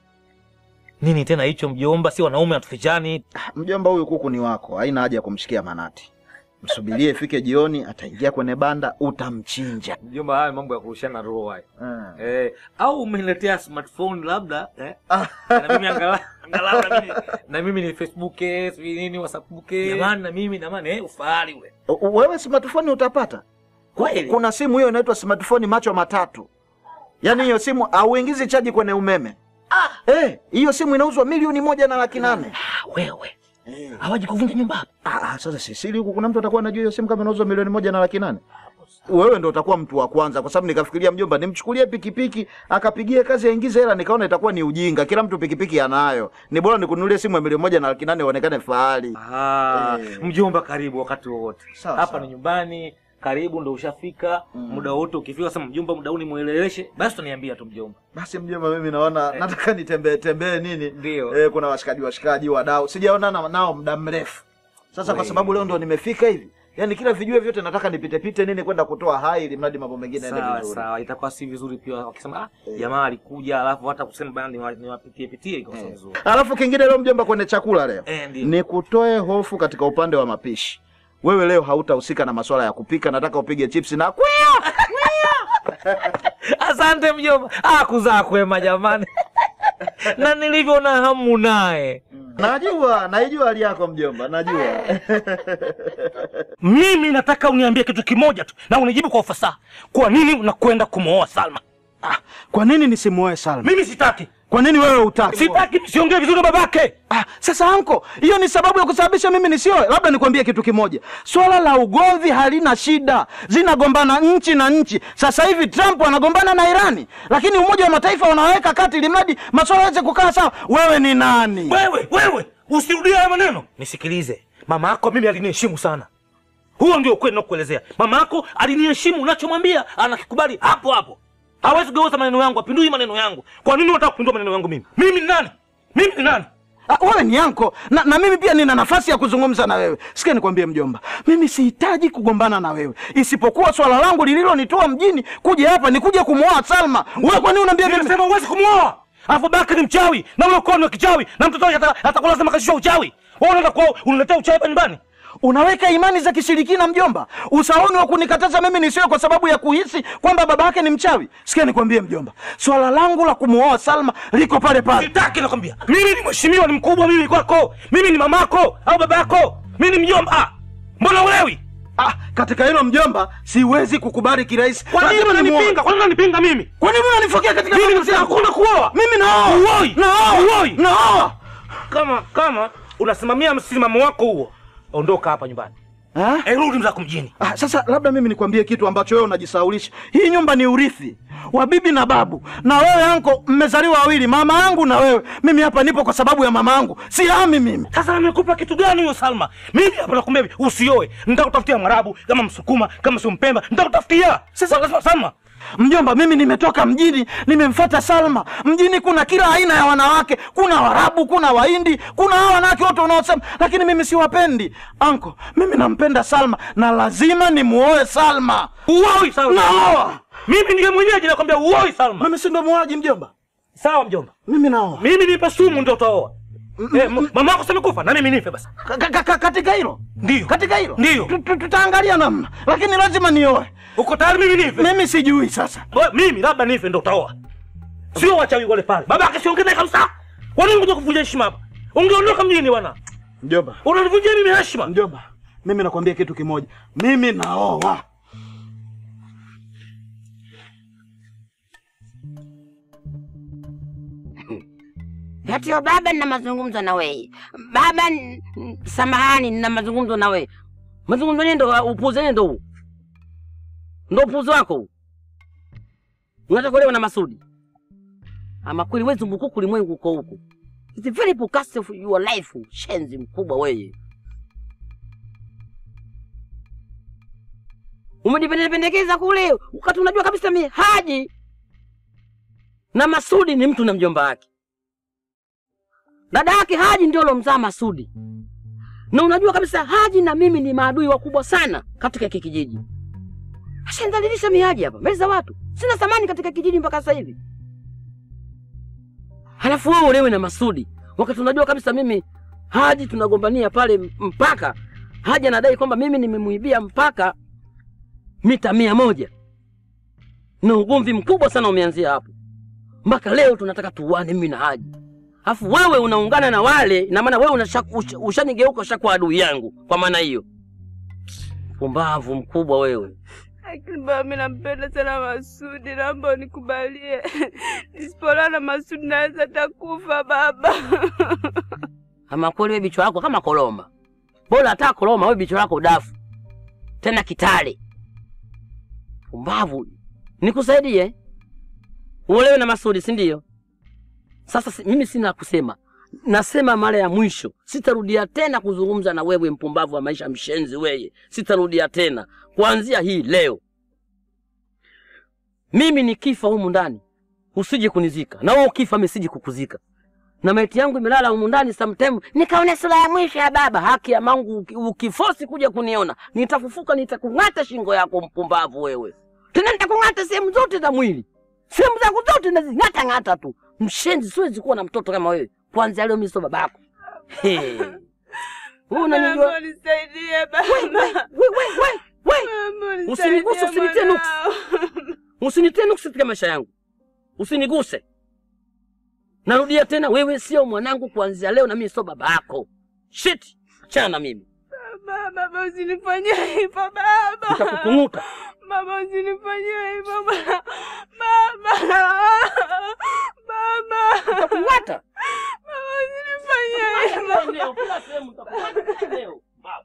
Nini tena hicho mjomba, si wanaume hatufichani.
Mjomba, huyu kuku ni wako, haina haja ya kumshikia manati. Msubirie ifike jioni, ataingia kwenye banda, utamchinja.
Mjomba, haya mambo ya kurushana roho haya.
Ah.
Eh, au umeniletea smartphone labda eh? na mimi angalau angalau na mimi na mimi ni Facebook eh, sijui nini WhatsApp eh. Jamani na mimi na maana eh ufahari ule.
U- u- Wewe smartphone utapata?
Kweli?
Kuna simu hiyo inaitwa smartphone macho matatu, yaani hiyo simu auingizi chaji kwenye umeme. Eh, hiyo simu inauzwa milioni moja na laki nane.
Ah, wewe. Hawaji kuvunja nyumba hapa.
Ah, ah, sasa sisili huku kuna mtu atakuwa anajua hiyo simu kama inauzwa milioni moja na laki nane. Wewe ndo utakuwa mtu wa kwanza, kwa sababu nikafikiria mjomba, nimchukulie pikipiki akapigie kazi aingize hela, nikaona itakuwa ni ujinga. Kila mtu pikipiki anayo, ni bora nikununulie simu ya milioni moja na laki nane ionekane fahari.
Ah,
Eh.
mjomba karibu wakati wowote.
Sawa,
Hapa
sawa.
ni nyumbani, karibu ndo ushafika. Muda wote ukifika sema mjomba muda huu nimueleweshe, basi utaniambia tu mjomba.
Basi mjomba, mimi naona nataka nitembee tembee nini,
Ndio.
eh, kuna washikaji washikaji wadau sijaonana nao muda mrefu sasa, kwa
Wee.
sababu leo ndo nimefika hivi, yaani kila vijue vyote nataka nipite pite nini kwenda kutoa hai, ili mradi mambo mengine yaende
Sawa
vizuri.
sawa, itakuwa si vizuri pia wakisema ah, jamaa alikuja alafu hata kusema bana niwa- niwapitie pitie iko sio vizuri.
Alafu kingine leo mjomba, kwenye chakula leo
Eh, ndio.
ni kutoe hofu katika upande wa mapishi. Wewe leo hautahusika na masuala ya kupika, nataka upige chipsi na kwea.
Asante mjomba. Ah, kuzaa kwema jamani. na nilivyo na hamu naye.
Najua, naijua hali yako mjomba, najua.
Mimi nataka uniambie kitu kimoja tu na unijibu kwa ufasaha. Kwa nini unakwenda kumwoa Salma?
Ah, kwa nini nisimuoe Salma?
Mimi sitaki.
Kwa nini wewe utaki?
Sitaki, siongee vizuri na babake.
Ah, sasa anko, hiyo ni sababu ya kusababisha mimi nisioe? Labda nikwambie kitu kimoja, swala la ugomvi halina shida, zinagombana nchi na nchi. Sasa hivi Trump anagombana na Irani, lakini Umoja wa Mataifa unaweka kati ili mradi maswala yaweze kukaa sawa. Wewe ni nani?
Wewe, wewe, usirudie haya maneno. Nisikilize. Mama yako mimi aliniheshimu sana. Huo ndio ukweli nakuelezea. Mama yako aliniheshimu, unachomwambia anakikubali hapo hapo. Hawezi kugeuza maneno yangu, apindui maneno yangu. Kwa nini unataka kupindua maneno yangu mimi? Mimi ni nani? Mimi ni nani?
Ah, wewe ni anko na, na mimi pia nina nafasi ya kuzungumza na wewe. Sikia nikwambie mjomba, mimi sihitaji kugombana na wewe, isipokuwa swala langu lililonitoa mjini kuja hapa ni kuja kumwoa Salma. Wewe kwa nini unaambia mimi?
Nimesema huwezi kumwoa. Alafu babake ni mchawi na ule ukoo ni wa kichawi na mtoto wake ata- atakuwa lazima kashishwa uchawi. Wewe unaenda kwao unaletea uchawi hapa nyumbani?
Unaweka imani za kishirikina mjomba, usaoni wa kunikataza mimi nisiwe kwa sababu ya kuhisi kwamba baba yake ni mchawi. Sikia nikwambie mjomba, swala langu la kumuoa Salma liko pale pale.
Sitaki nakwambia. Mimi ni mheshimiwa, ni mkubwa mimi kwako. Mimi ni mamako au babako. Mimi ni mjomba. Mbona ulewi?
Ah, katika hilo mjomba, siwezi kukubali kirahisi.
Kwa nini
Lazima nimuoe.
unanipinga? Kwa nini unanipinga mimi?
Kwa nini unanifokea katika
Mimi
maamuzi
nimesema
yangu?
hakuna kuoa.
Mimi naoa.
Uoi.
Naoa.
Uoi.
Naoa.
Kama kama unasimamia msimamo wako huo, ondoka hapa nyumbani.
Ha?
Eh, rudi mzako mjini.
Ah, sasa labda mimi nikwambie kitu ambacho wewe unajisaulisha. Hii nyumba ni urithi wa bibi na babu, na wewe anko mmezaliwa wawili, mama yangu na wewe. Mimi hapa nipo kwa sababu ya mama yangu, si hami mimi.
Sasa amekupa kitu gani huyo Salma? Mimi hapa nakwambia hivi, usioe. Nitakutafutia Mwarabu kama Msukuma kama sio Mpemba, nitakutafutia. Sasa Salma,
Mjomba, mimi nimetoka mjini, nimemfuata Salma. Mjini kuna kila aina ya wanawake, kuna Warabu, kuna Wahindi, kuna hawa wanawake wote unaosema, lakini mimi siwapendi. Anko, mimi nampenda Salma na lazima nimuoe Salma.
uoi Salma.
Naoa.
Mimi ndiye mwenyeji nakwambia uoi Salma.
Mimi si ndo muoaji mjomba?
Sawa mjomba.
Mimi naoa.
Mimi nipe sumu ndio utaoa. Eh, m- mama yako samekufa na mimi nife basi.
Ka- ka- ka- Katika hilo
Ndio.
katika hilo
Ndio.
Tu- tu- tutaangalia namna, lakini lazima nioe.
Uko tayari mimi nife?
Mimi sijui sasa.
Wewe, mimi labda nife ndo utaoa. Sio wachawi wale pale. Baba yake siongee naye kabisa. Kwa nini unakuja kuvunja heshima hapa? Ungeondoka mjini bwana.
Mjomba,
Unanivunjia mimi heshima.
mjomba, mimi nakwambia kitu kimoja, mimi naoa.
Hatiyo baba, nina mazungumzo na wewe baba. n- n- Samahani, nina mazungumzo na wewe. Mazungumzo nini? Ndo upuzi nini? Ndo huu? ndo upuzi wako huu? Unataka kuolewa na Masudi? Ama kweli wewe zumbukuku, ulimwengu uko huku. It's very podcast of your life, shenzi mkubwa wewe. Umejipendekeza kule wakati unajua kabisa mimi Haji na Masudi ni mtu na mjomba wake. Dada yake Haji ndio alomzaa Masudi, na unajua kabisa Haji na mimi ni maadui wakubwa sana katika hiki kijiji. Ashandhalilisha mimi Haji hapa mbele za watu, sina thamani katika kijiji mpaka sasa hivi. Halafu wewe ulewe na Masudi wakati unajua kabisa mimi Haji tunagombania pale mpaka Haji anadai kwamba mimi nimemuibia mpaka mita mia moja na ugomvi mkubwa sana umeanzia hapo mpaka leo tunataka tuuane mimi na Haji. Alafu wewe unaungana na wale, ina maana wewe unasha- usha- ushanigeuka ushakuwa adui yangu. Kwa maana hiyo, pumbavu mkubwa wewe.
Lakini baba, mimi nampenda sana Masudi, naomba unikubalie. Nisipolala na Masudi naweza takufa baba.
Ama kweli wewe bichwa lako kama koloma, bora hata koloma, wewe bichwa lako dafu tena kitale. Pumbavu, nikusaidie uolewe na Masudi, si ndio? Sasa si, mimi sina la kusema, nasema mara ya mwisho, sitarudia tena kuzungumza na wewe, mpumbavu wa maisha, mshenzi wewe, sitarudia tena kuanzia hii leo. Mimi nikifa humu ndani usije kunizika, na wewe ukifa mimi sije kukuzika, na maiti yangu imelala humu ndani sometime, nikaone sura ya mwisho ya baba. Haki ya Mungu, uki- ukifosi kuja kuniona, nitafufuka, nitakung'ata shingo yako, mpumbavu wewe, tena nitakung'ata sehemu zote za mwili, sehemu zangu zote nazing'ata ng'ata tu. Mshenzi, siwezi kuwa na mtoto kama wewe. Kwanza leo mimi sio babako. Hey. Wewe unanijua
Naomba unisaidie baba.
we, we, we, we.
Naomba unisaidie
Usiniguse, usinitie nuksi.
mwanao.
Usinitie nuksi katika maisha yangu, usiniguse. Narudia tena, wewe sio mwanangu kuanzia leo, na mimi sio baba yako. Shit, achana na mimi,
Baba, baba usinifanyie hivyo baba.
nitakukung'uta.
Baba usinifanyie hivyo baba. Baba. Baba.
Nitakung'ata.
Baba usinifanyie hivyo.
Leo, kila sehemu nitakung'ata leo. Baba.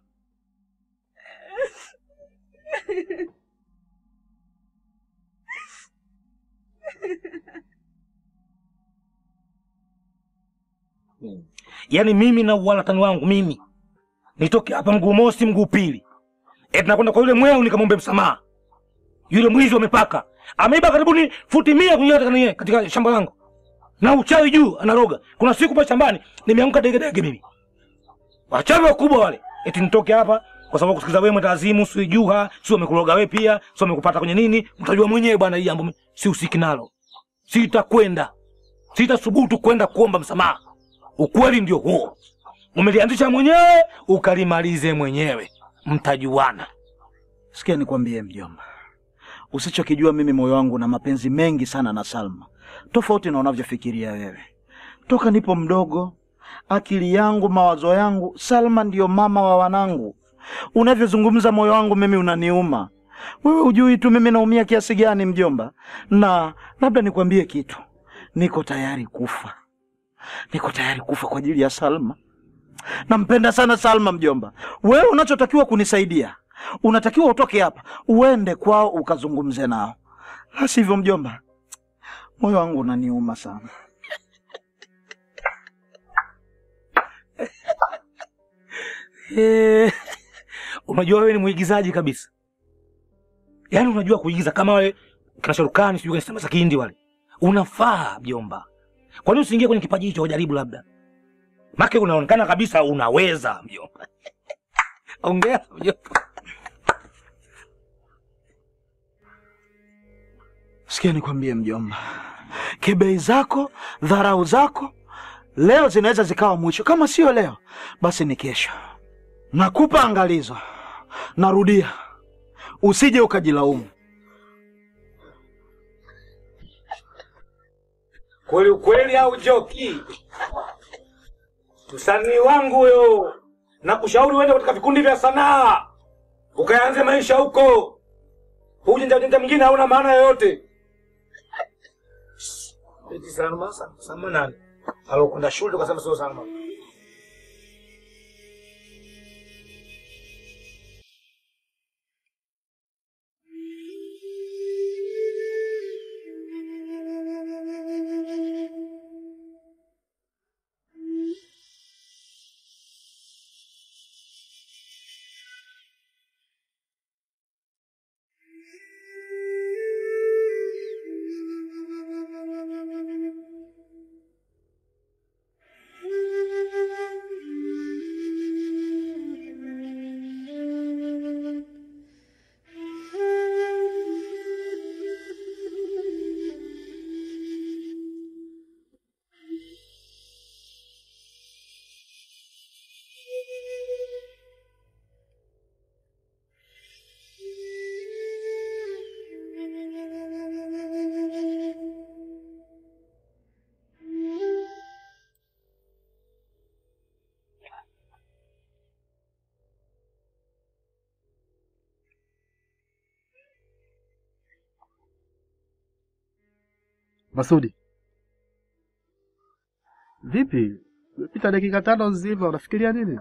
Yaani mimi na uwalatani wangu mimi nitoke hapa mguu mosi mguu pili, eti nakwenda kwa yule mweu nikamwombe msamaha. Yule mwizi wa mipaka ameiba karibuni futi mia kuingia katika, nini- katika shamba langu na uchawi juu anaroga. Kuna siku pale shambani nimeanguka degedege mimi, wachawi wakubwa wale, eti nitoke hapa kwa sababu kusikiza wewe mwetazimu, si juha, si wamekuroga wewe pia, si wamekupata kwenye nini, mtajua mwenyewe bwana. Hii jambo mi- si usiki nalo, sitakwenda, sitathubutu kwenda kuomba msamaha. Ukweli ndio huo, umelianzisha mwenyewe ukalimalize mwenyewe, mtajuana.
Sikia nikwambie mjomba, usichokijua mimi moyo wangu na mapenzi mengi sana na Salma, tofauti na unavyofikiria wewe. Toka nipo mdogo, akili yangu, mawazo yangu, Salma ndiyo mama wa wanangu. Unavyozungumza moyo wangu mimi unaniuma. Wewe hujui tu mimi naumia kiasi gani mjomba, na labda nikwambie kitu, niko tayari kufa, niko tayari kufa kwa ajili ya Salma. Nampenda sana Salma mjomba. Wewe unachotakiwa kunisaidia, unatakiwa utoke hapa uende kwao ukazungumze nao, la sivyo mjomba, moyo wangu unaniuma sana.
Eh, unajua wewe ni mwigizaji kabisa, yaani unajua kuigiza kama wale kina Sharukani, sijui kina sinema za Kihindi wale. Unafaa mjomba, kwa nini usiingie kwenye kipaji hicho ujaribu labda? Make unaonekana kabisa unaweza mjomba. Ongea mjomba.
Sikia nikwambie mjomba, kebei zako, dharau zako leo zinaweza zikawa mwisho. Kama sio leo, basi ni kesho. Nakupa angalizo, narudia, usije ukajilaumu.
Kweli ukweli au joki? Msanii wangu huyo, nakushauri uende katika vikundi vya sanaa ukaanze maisha huko. Ujinja ujinja mwingine hauna maana yoyote. Eti Salma, Salma, Salma nani? Alokwenda shule tukasema sio Salma.
Masudi, vipi? Pita dakika tano nzima, unafikiria nini?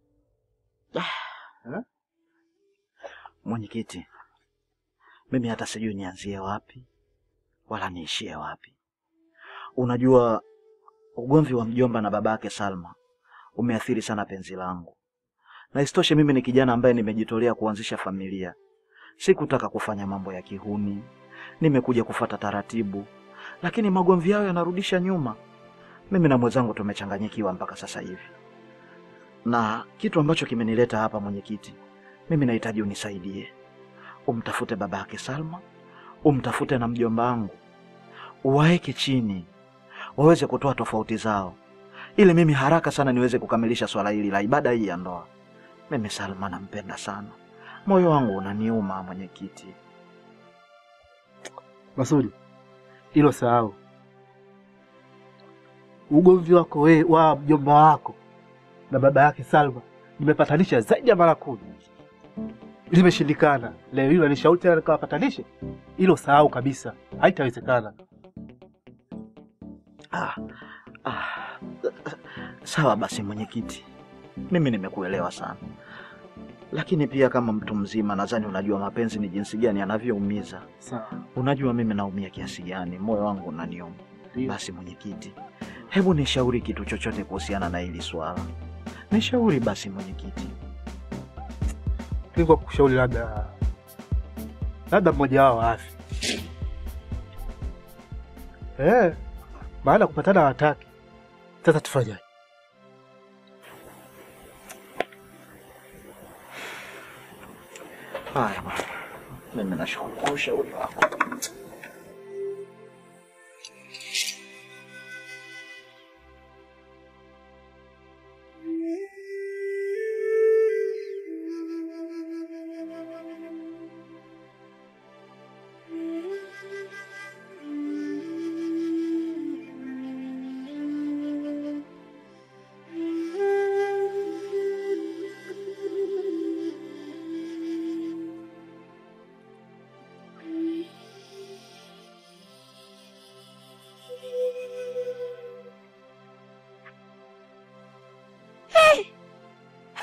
Mwenyekiti, mimi hata sijui nianzie wapi wala niishie wapi. Unajua, ugomvi wa mjomba na babake Salma umeathiri sana penzi langu, na isitoshe mimi ni kijana ambaye nimejitolea kuanzisha familia. Sikutaka kufanya mambo ya kihuni, nimekuja kufata taratibu, lakini magomvi yao yanarudisha nyuma. Mimi na mwenzangu tumechanganyikiwa mpaka sasa hivi, na kitu ambacho kimenileta hapa mwenyekiti, mimi nahitaji unisaidie, umtafute babake Salma, umtafute na mjomba wangu, uwaeke chini, waweze kutoa tofauti zao, ili mimi haraka sana niweze kukamilisha swala hili la ibada hii ya ndoa. Mimi Salma nampenda sana, moyo wangu unaniuma mwenyekiti.
Masudi, hilo sahau. Ugomvi wako we wa mjomba wako na baba yake Salma nimepatanisha zaidi ya mara kumi, limeshindikana. Leo hilo anishauri tena nikawapatanishe, hilo sahau kabisa, haitawezekana.
Ah, ah, sawa basi mwenyekiti, mimi nimekuelewa sana, lakini pia kama mtu mzima nadhani unajua mapenzi ni jinsi gani yanavyoumiza.
Sawa.
Unajua mimi naumia kiasi gani, moyo wangu unaniuma. Basi mwenyekiti, hebu nishauri kitu chochote kuhusiana na hili swala, nishauri basi mwenyekiti.
Nilikuwa kushauri labda labda mmoja wao afi, eh, maana kupatana hawataki. Sasa tufanyaje?
Haya bwana, mimi nashukuru kwa ushauri wako.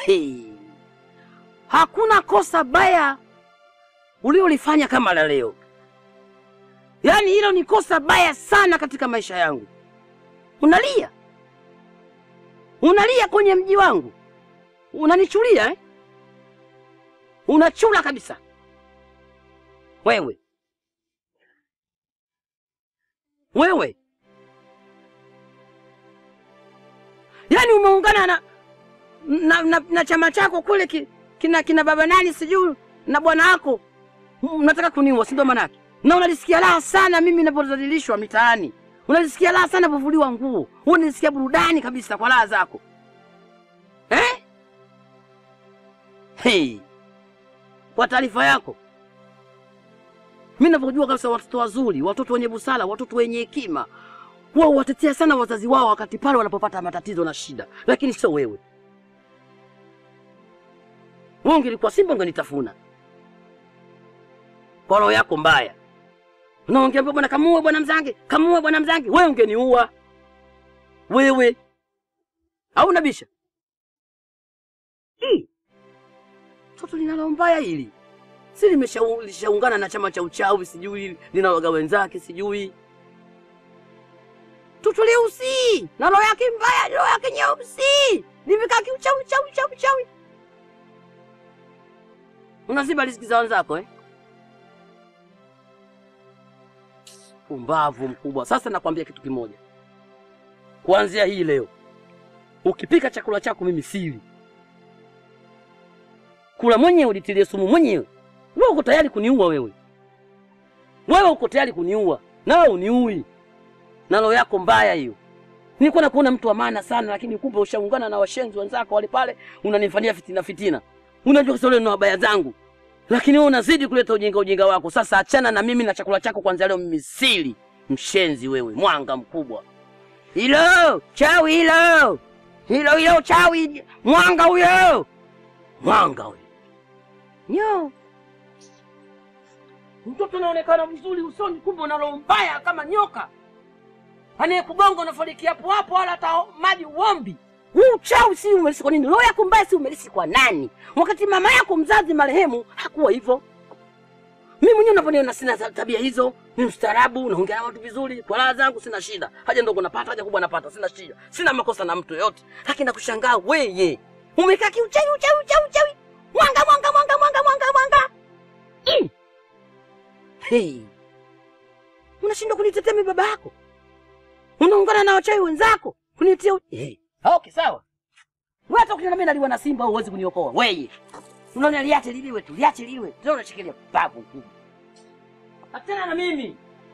Hey. Hakuna kosa baya uliolifanya kama la leo. Yaani hilo ni kosa baya sana katika maisha yangu. Unalia, unalia kwenye mji wangu, unanichulia eh? Unachula kabisa wewe, wewe yaani umeungana na, na, na, na chama chako kule ki, kina, kina baba nani sijui na bwana wako, unataka kuniua, si ndio manake? Na unalisikia raha sana mimi ninapodhalilishwa mitaani, unalisikia raha sana napovuliwa nguo, unalisikia burudani kabisa kwa raha zako eh? Hey. Kwa taarifa yako, mimi ninavyojua kabisa watoto wazuri, watoto wenye busara, watoto wenye hekima wao watetea sana wazazi wao wakati pale wanapopata matatizo na shida, lakini sio wewe. Wewe ungelikuwa Simba ungenitafuna kwa roho yako mbaya. Unaongea bwana, kamuue bwana Mzange, kamuue bwana Mzange, wewe ungeniua wewe, au nabisha Hii. Toto linalo mbaya hili si limeshau- lishaungana na chama cha uchawi, sijui linaloga wenzake, sijui Toto leusi na roho yake mbaya, roho yake nyeusi, limekaa kiuchawi chawi chawi chawi. Unaziba riziki za wenzako eh? Umbavu mkubwa. Sasa nakwambia kitu kimoja, kuanzia hii leo ukipika chakula chako mimi sili kula mwenyewe, ulitilie sumu mwenyewe. Wewe uko tayari kuniua wewe? Wewe uko tayari kuniua na wewe uniui na roho yako mbaya hiyo. Nilikuwa nakuona mtu wa maana sana, lakini kumbe ushaungana na washenzi wenzako wale pale, unanifanyia fitina fitina. Unajua kisa ule na wabaya zangu, lakini wewe unazidi kuleta ujinga ujinga wako. Sasa achana na mimi na chakula chako kwanza leo, mimi sili. Mshenzi wewe, mwanga mkubwa. Hilo chawi, hilo hilo hilo chawi, mwanga huyo, mwanga huyo. Nyo mtoto anaonekana mzuri usoni, kumbe una roho mbaya kama nyoka anayekugonga unafariki hapo hapo, wala hata maji uombi. Huu uchawi si umelisi kwa nini? Roho yako mbaya si umelisi kwa nani? Wakati mama yako mzazi marehemu hakuwa hivyo. Mimi mwenyewe unavyoniona sina za- tabia hizo, ni mstaarabu, naongea na watu vizuri, kwa raha zangu sina shida. Haja ndogo napata, haja kubwa napata, sina shida, sina makosa na mtu yoyote. Lakini nakushangaa weye, umekaa kiuchawi, uchawi, uchawi, uchawi, mwanga, mwanga, mwanga, mwanga, mwanga, mwanga. Mm. Hey. Unashindwa kunitetea mimi baba yako unaungana na wachawi wenzako kunitia u- hey. Okay, sawa. Wewe hata ukiniambia naliwa na simba au huwezi kuniokoa. Wewe. Unaona liache liliwe tu, liache liliwe. Ndio unashikilia babu kubwa. Achana na mimi.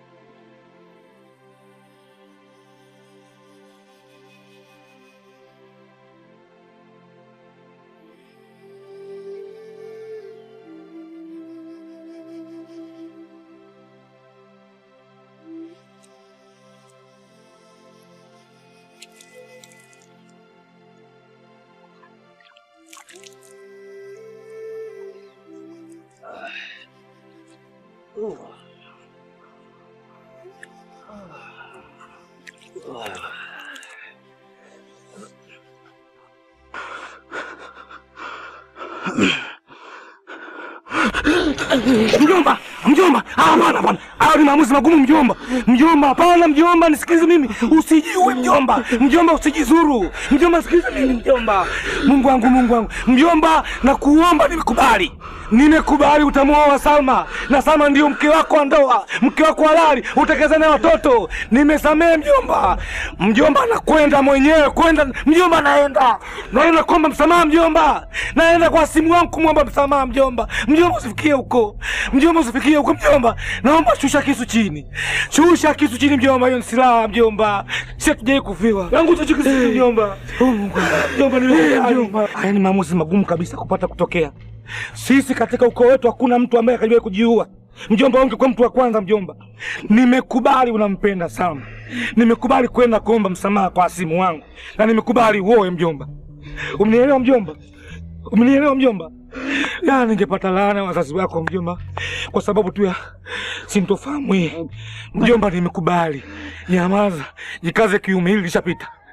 Mjomba, mjomba, ah, hapana bwana, hayo ni maamuzi magumu mjomba. Mjomba, hapana mjomba, nisikilize mimi, usijiue mjomba. Mjomba, usijizuru mjomba, sikiliza mimi mjomba. Mungu wangu, Mungu wangu, mjomba, nakuomba, nimekubali, nimekubali utamuoa Salma na Salma ndio mke wako wa ndoa, mke wako halali, utakeza naye watoto. Nimesamehe mjomba. Mjomba, nakwenda mwenyewe, kwenda mjomba, naenda naenda kuomba msamaha mjomba, naenda kwa simu wangu kumwomba msamaha mjomba. Mjomba, usifikie huko mjomba, usifikie huko mjomba. Naomba shusha kisu chini, shusha kisu chini mjomba, hiyo ni silaha mjomba, si hatujai kufiwa. Yangu shusha kisu chini mjomba. Oh, Mungu mjomba, nimekubali mjomba. Haya ni maamuzi magumu kabisa kupata kutokea. Sisi katika ukoo wetu hakuna mtu ambaye akaliwahi kujiua. Mjomba wangu kwa mtu wa kwanza mjomba. Nimekubali unampenda sana. Nimekubali kwenda kuomba msamaha kwa asimu wangu. Na nimekubali uoe mjomba. Umnielewa mjomba? Umnielewa mjomba? Ya ningepata laana ya wazazi wako mjomba, kwa sababu tu ya sintofahamu hii. Mjomba, nimekubali. Nyamaza, jikaze kiume, hili lishapita.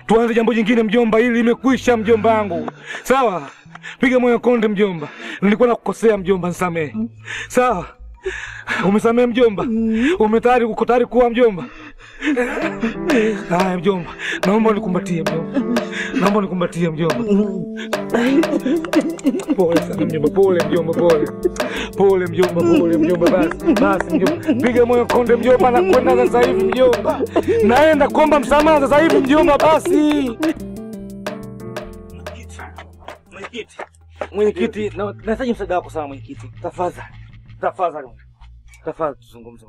tuanze jambo jingine mjomba, hili limekwisha mjomba wangu. Sawa, piga moyo konde mjomba, nilikuwa nakukosea mjomba, nisamehe. Sawa, umesamehe mjomba, umetayari, uko tayari kuwa mjomba? Haya mjomba, naomba unikumbatie mjomba, naomba unikumbatie mjomba. Pole sana mjomba, pole mjomba, pole pole mjomba, pole mjomba. Basi basi mjomba, piga moyo konde mjomba, nakwenda sasa hivi mjomba, naenda kuomba msamaha sasa hivi mjomba. Basi mwenyekiti, mwenyekiti, na- nahitaji msaada wako sana mwenyekiti, tafadhali, tafadhali, tafadhali tuzungumze.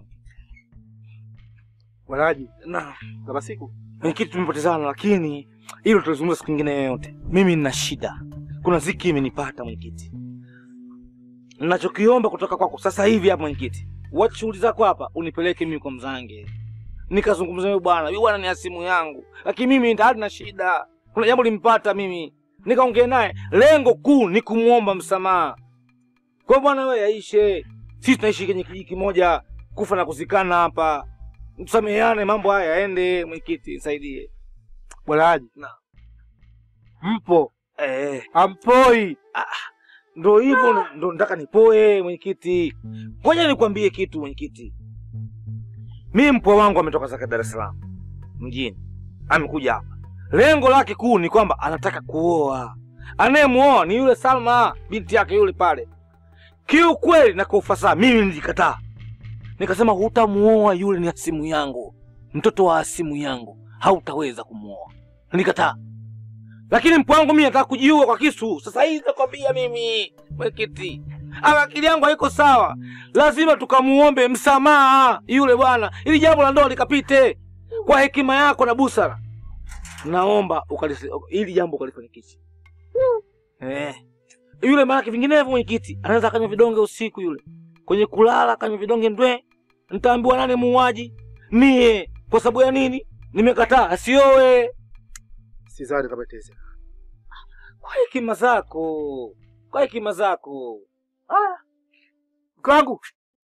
Walaji
Na
na masiku
mwenyekiti, tumepotezana, lakini hilo tutazungumza siku nyingine yoyote. Mimi nina shida, kuna ziki imenipata mwenyekiti. Ninachokiomba kutoka kwako sasa hivi hapa mwenyekiti, wacha shughuli zako hapa, unipeleke mimi kwa mzange nikazungumza naye bwana. Yule bwana ni asimu yangu, lakini mimi tayari na shida, kuna jambo limpata mimi, nikaongea naye. Lengo kuu ni kumwomba msamaha kwa bwana, wewe yaishe. Sisi tunaishi kwenye kijiji kimoja, kufa na kuzikana hapa, tusameheane, mambo haya yaende. Mwenyekiti, nisaidie.
Walaji
Na.
mpo
Eh,
ampoi
ndo hivyo ndo- ndo nataka nipoe mwenyekiti. Ngoja nikwambie kitu mwenyekiti, mimi mpwa wangu ametoka zake Dar es Salaam mjini, amekuja hapa. Lengo lake kuu ni kwamba anataka kuoa. Anayemuoa ni yule Salma, binti yake yule pale. Kiukweli na kwa ufasaha, mimi nilikataa, nikasema hutamuoa yule, ni hasimu yangu, mtoto wa hasimu yangu, hautaweza kumuoa. Nilikataa lakini mpo wangu mimi nataka kujiua kwa kisu sasa hivi. Nakwambia mimi mwenyekiti, ama akili yangu haiko sawa. Lazima tukamuombe msamaha yule bwana, ili jambo la ndoa likapite kwa hekima yako na busara. Naomba ukalisi, ili jambo ukalifanikishe eh. Yule maanake vinginevyo mwenyekiti anaweza akanywa vidonge usiku, yule kwenye kulala akanywa vidonge ndwe, nitaambiwa nani muuaji? Mie. Kwa sababu ya nini? Nimekataa asioe
sidhani kama itawezekana.
kwa hekima zako, kwa hekima zako.
Mke wangu,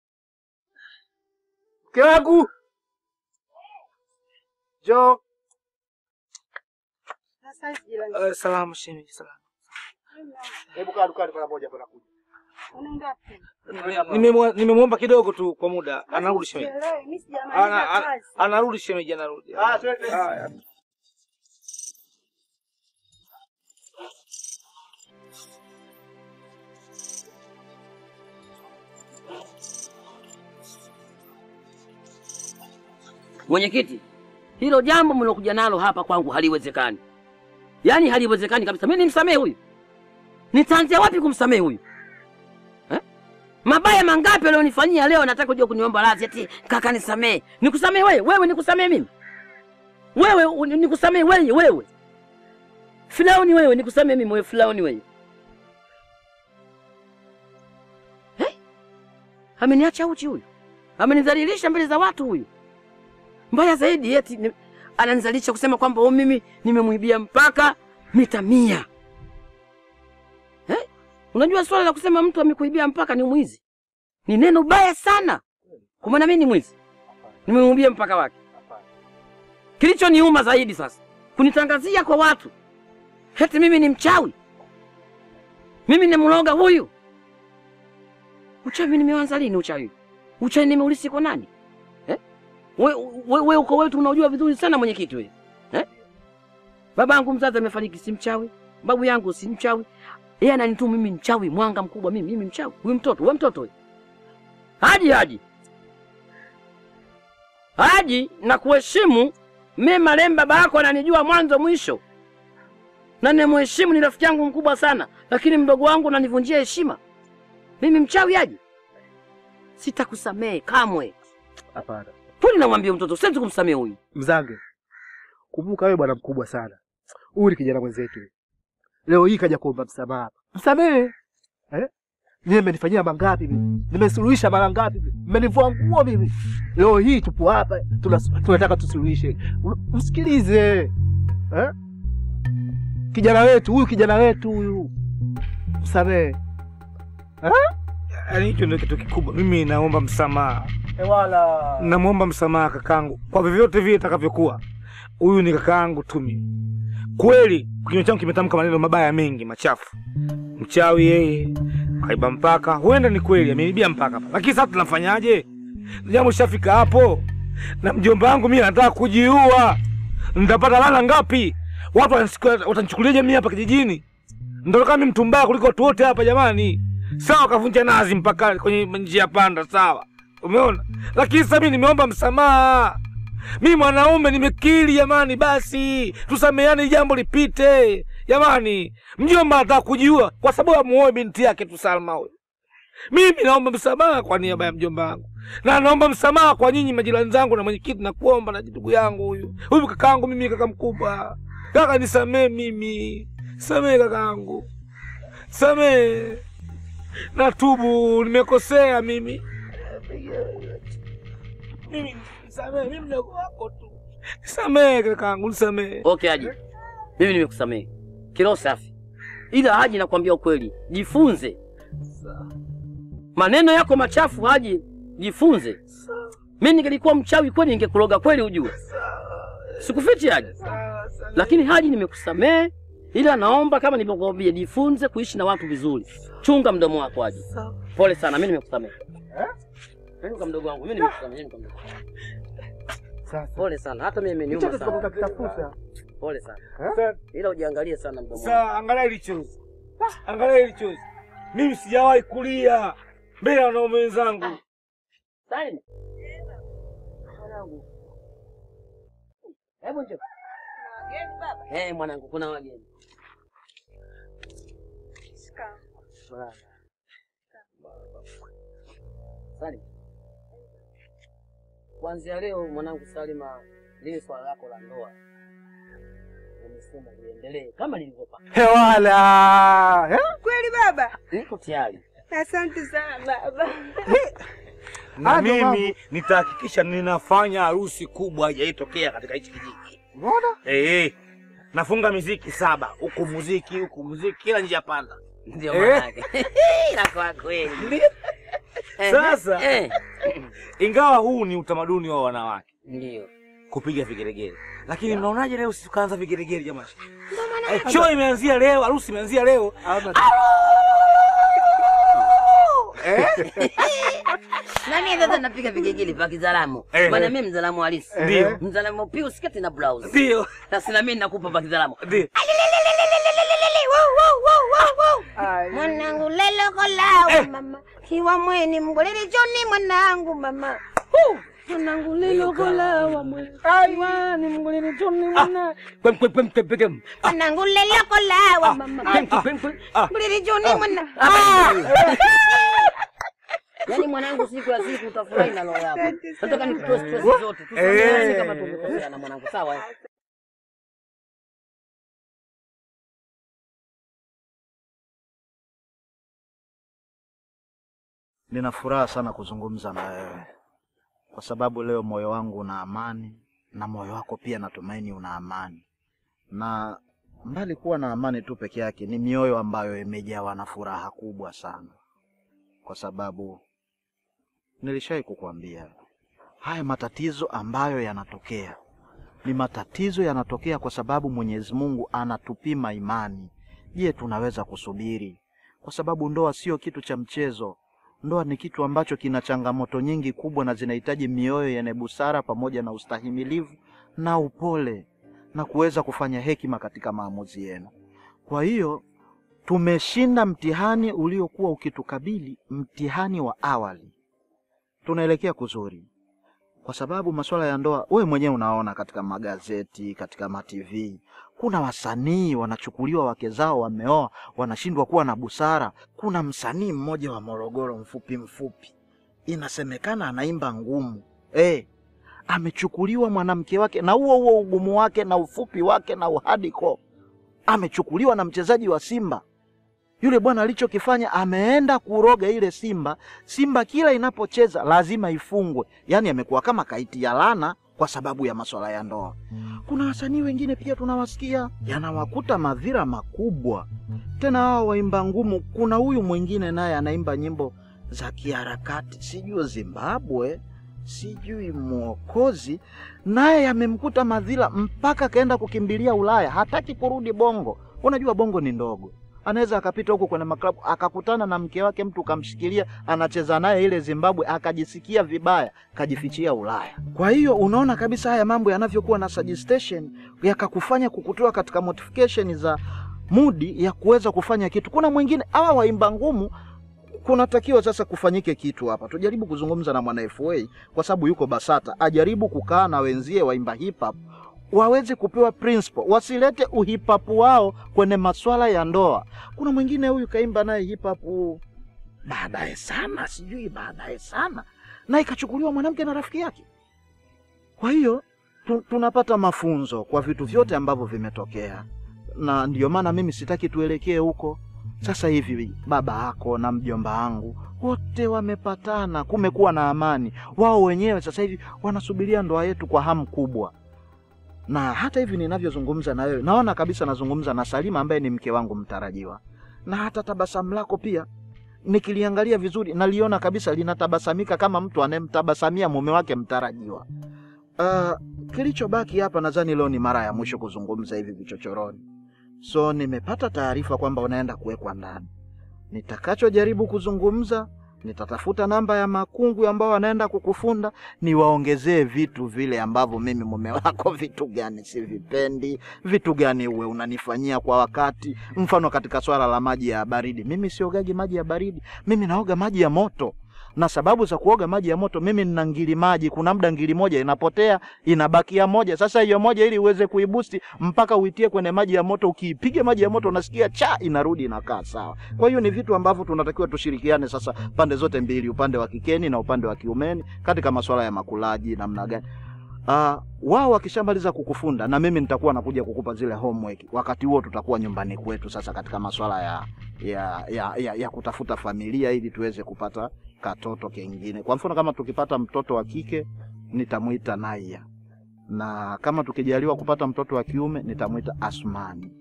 mke wangu, njoo.
Sasa jirani,
Uh, salamu shemeji, salamu.
Hebu kaa dukani mara moja, bwana kuja.
unaenda wapi?
Nimemwa- Nimemwomba kidogo tu kwa muda, anarudi shemeji,
Sielewi, mimi sijamaliza
Ana- ana-
kazi.
anarudi shemeji, anarudi.
Ah, twende.
Haya.
Mwenyekiti, hilo jambo mlokuja nalo hapa kwangu haliwezekani, yaani haliwezekani kabisa. Mimi nimsamehe huyu? Nitaanzia wapi kumsamehe huyu eh? Mabaya mangapi alionifanyia leo, nataka kuja kuniomba radhi ati kaka nisamehe. Nikusamehe wewe? Wewe nikusamehe mimi? Wewe uni- nikusamehe wewe? Wewe Firauni wewe, nikusamehe mimi? Wewe Firauni wewe eh? Ameniacha uchi huyu, amenidhalilisha mbele za watu huyu mbaya zaidi eti ni- ananizalisha kusema kwamba oh, mimi nimemwibia mpaka mita mia eh? Unajua swala la kusema mtu amekuibia mpaka ni mwizi ni neno baya sana, kwa maana mimi ni mwizi, nimemwibia mpaka wake. Kilichoniuma zaidi sasa kunitangazia kwa watu eti mimi ni mchawi, mimi nimloga huyu. Uchawi nimeanza lini? Uchawi uchawi nimeulisi kwa nani? We, we, we uko wetu unajua vizuri sana mwenyekiti wewe. Eh? Baba yangu mzazi amefariki si mchawi, babu yangu si mchawi. Yeye ananituma mimi mchawi, mwanga mkubwa mimi, mimi mchawi. Huyu mtoto, wewe mtoto wewe. Haji Haji. Haji na kuheshimu mimi marehemu baba yako ananijua mwanzo mwisho. Na nimheshimu ni rafiki yangu mkubwa sana, lakini mdogo wangu unanivunjia heshima. Mimi mchawi Haji? Sitakusamehe kamwe.
Hapana
Kwani namwambia mtoto siwezi kumsamehe huyu.
mzange, kumbuka wewe bwana mkubwa sana. Huyu ni kijana mwenzetu, leo hii kaja kuomba msamaha hapa. Msamehe eh? Mimi mmenifanyia mangapi mimi? Nimesuluhisha mara ngapi mimi? Mmenivua nguo mimi. Leo hii tupo hapa tunas- tunataka tusuluhishe. Msikilize eh? Kijana wetu huyu, kijana wetu huyu, msamehe
Yaani hicho ndio kitu kikubwa. Mimi naomba msamaha,
wala
namwomba msamaha kakangu kwa vyovyote vile itakavyokuwa. huyu ni kaka yangu Tumi. Kweli kinywa changu kimetamka maneno mabaya mengi machafu, mchawi yeye, kaiba mpaka. Huenda ni kweli amenibia mpaka hapa, lakini sasa tunafanyaje? Jambo shafika hapo, na mjomba wangu mimi anataka kujiua. Nitapata lana ngapi? Watu wanisikia- watanichukuliaje mimi hapa kijijini? Ndio mimi mtu mbaya kuliko watu wote hapa jamani. Sawa, kavunja nazi mpaka kwenye njia panda, sawa, umeona. Lakini sasa mimi nimeomba msamaha, mimi mwanaume nimekiri jamani, basi tusameane, jambo lipite jamani. Mjomba anataka kujiua kwa sababu amuoe binti yake tu Salma huyo. Mimi naomba msamaha kwa niaba ya mjomba wangu, na naomba msamaha kwa nyinyi majirani zangu na mwenyekiti, na kuomba na ndugu yangu huyu huyu kakaangu mimi, kaka mkubwa, kaka nisamee mimi, samee kakaangu, samee, natubu, nimekosea mimi mimi, nisamee, mimi mdogo wako tu, nisamee kakaangu, nisamee.
Okay Haji, mimi nimekusamehe kiroho safi, ila Haji, nakwambia ukweli, jifunze maneno yako machafu. Haji, jifunze. Mimi ningelikuwa mchawi kweli, ningekuloga kweli, ujue sikufichi Haji, lakini Haji, nimekusamehe ila naomba kama nilivyokuambia, jifunze kuishi na watu vizuri. Chunga mdomo wako Haji. Pole sana, mimi nimekusamehe. Mimi kwa mdogo wangu, mimi nimekusamehe. mimi kwa mdogo wangu. Pole sana, hata mimi imeniuma sana. Pole sana, ila ujiangalie sana mdomo wangu.
Sasa angalia hili chozi, angalia hili chozi. Mimi sijawahi kulia mbele ya wanaume wenzangu.
Salim. Mwanangu. Hebu njoo. Eh, mwanangu kuna wageni. Bwana. Salim. Kuanzia leo mwanangu Salima, lile swala lako la ndoa nimesema liendelee kama lilivyopanga.
Hewala eh?
Kweli baba?
Niko tayari.
Asante sana baba.
na
Ado
mimi nitahakikisha ninafanya harusi kubwa haijaitokea katika hichi kijiji.
Mbona?
Eh, eh. Nafunga miziki saba, huku muziki, huku muziki, kila njia panda.
Ndio
Eh.
maana yake. Ila kwa kweli. Eh,
Sasa
eh,
ingawa huu ni utamaduni wa wanawake
ndio.
kupiga vigelegele, lakini mnaonaje leo sisi tukaanza vigelegele jamani? Eh, show imeanzia leo, harusi imeanzia leo.
Na mimi sasa napiga vigegele vya Kizalamu.
Eh.
Maana mimi mzalamu halisi.
Ndio.
Mzalamu pia sketi na blouse.
Ndio,
Sasa na mimi nakupa vya Kizalamu.
ndio.
Mwanangu lelo kolawa mama kiwa mweni mgolele joni mwanangu mama
Mwanangu lelo kolawa mwe. Aiwa ni mngolini tuni mwana. Kwem kwem kwem kwem kwem.
mwanangu lelo kolawa mama
Kwem kwem kwem.
mgolele joni mwana
Yaani mwanangu, siku ya siku utafurahi na roho yako. Nataka nikutoe stress zote.
Eh.
Tusameheane kama tumekosea na mwanangu, sawa? eh?
Nina furaha sana kuzungumza na wewe kwa sababu leo moyo wangu una amani na moyo wako pia natumaini una amani, na mbali kuwa na amani tu peke yake, ni mioyo ambayo imejawa na furaha kubwa sana, kwa sababu nilishawahi kukuambia haya matatizo ambayo yanatokea ni matatizo yanatokea kwa sababu Mwenyezi Mungu anatupima imani. Je, tunaweza kusubiri? Kwa sababu ndoa sio kitu cha mchezo. Ndoa ni kitu ambacho kina changamoto nyingi kubwa na zinahitaji mioyo yenye busara pamoja na ustahimilivu na upole na kuweza kufanya hekima katika maamuzi yenu. Kwa hiyo tumeshinda mtihani uliokuwa ukitukabili, mtihani wa awali. Tunaelekea kuzuri, kwa sababu masuala ya ndoa, wewe mwenyewe unaona katika magazeti, katika matv, kuna wasanii wanachukuliwa wake zao wameoa, wanashindwa kuwa na busara. Kuna msanii mmoja wa Morogoro, mfupi mfupi, inasemekana anaimba ngumu eh, amechukuliwa mwanamke wake na huo huo ugumu wake na ufupi wake na uhadiko, amechukuliwa na mchezaji wa Simba. Yule bwana alichokifanya, ameenda kuroga ile Simba. Simba kila inapocheza lazima ifungwe, yaani amekuwa kama kaiti ya lana kwa sababu ya masuala ya ndoa. Kuna wasanii wengine pia tunawasikia yanawakuta madhira makubwa, tena hao waimba ngumu. Kuna huyu mwingine naye anaimba nyimbo za kiharakati, sijui Zimbabwe sijui mwokozi, naye amemkuta madhila mpaka akaenda kukimbilia Ulaya, hataki kurudi Bongo. Unajua Bongo ni ndogo, anaweza akapita huko kwenye maklabu akakutana na mke wake, mtu kamshikilia, anacheza naye ile Zimbabwe, akajisikia vibaya, kajifichia Ulaya. Kwa hiyo unaona kabisa haya mambo yanavyokuwa na suggestion yakakufanya kukutoa katika modification za mudi ya kuweza kufanya kitu. Kuna mwingine hawa waimba ngumu kunatakiwa sasa kufanyike kitu hapa. Tujaribu kuzungumza na mwana FA kwa sababu yuko Basata, ajaribu kukaa na wenzie waimba hip hop waweze kupewa principle, wasilete uhip hop wao kwenye maswala ya ndoa. Kuna mwingine huyu kaimba naye hip hop baadaye sana, sijui baadaye sana, na ikachukuliwa mwanamke na rafiki yake. Kwa hiyo tu, tunapata mafunzo kwa vitu vyote ambavyo vimetokea, na ndio maana mimi sitaki tuelekee huko. Sasa hivi baba yako na mjomba wangu wote wamepatana, kumekuwa na amani. Wao wenyewe sasa hivi wanasubiria ndoa yetu kwa hamu kubwa, na hata hivi ninavyozungumza na wewe, naona kabisa nazungumza na Salima ambaye ni mke wangu mtarajiwa, na hata tabasamu lako pia nikiliangalia vizuri naliona kabisa linatabasamika kama mtu anayemtabasamia mume wake mtarajiwa. Uh, kilichobaki hapa nadhani leo ni mara ya mwisho kuzungumza hivi vichochoroni. So nimepata taarifa kwamba unaenda kuwekwa ndani. Nitakachojaribu kuzungumza, nitatafuta namba ya makungu ambao wanaenda kukufunda, niwaongezee vitu vile ambavyo mimi mume wako, vitu gani sivipendi, vitu gani uwe unanifanyia kwa wakati. Mfano katika swala la maji ya baridi, mimi siogagi maji ya baridi, mimi naoga maji ya moto na sababu za kuoga maji ya moto, mimi nina ngili maji. Kuna muda ngili moja inapotea, inabakia moja. Sasa hiyo moja, ili uweze kuibusti mpaka uitie kwenye maji ya moto, ukiipiga maji ya moto unasikia cha, inarudi inakaa sawa. Kwa hiyo ni vitu ambavyo tunatakiwa tushirikiane sasa, pande zote mbili, upande wa kikeni na upande wa kiumeni, katika masuala ya makulaji, namna gani Uh, wao wakishamaliza kukufunda na mimi nitakuwa nakuja kukupa zile homework. Wakati huo tutakuwa nyumbani kwetu sasa katika masuala ya, ya, ya, ya, ya kutafuta familia ili tuweze kupata katoto kengine. Kwa mfano kama tukipata mtoto wa kike nitamwita Naya, na kama tukijaliwa kupata mtoto wa kiume nitamwita Asmani.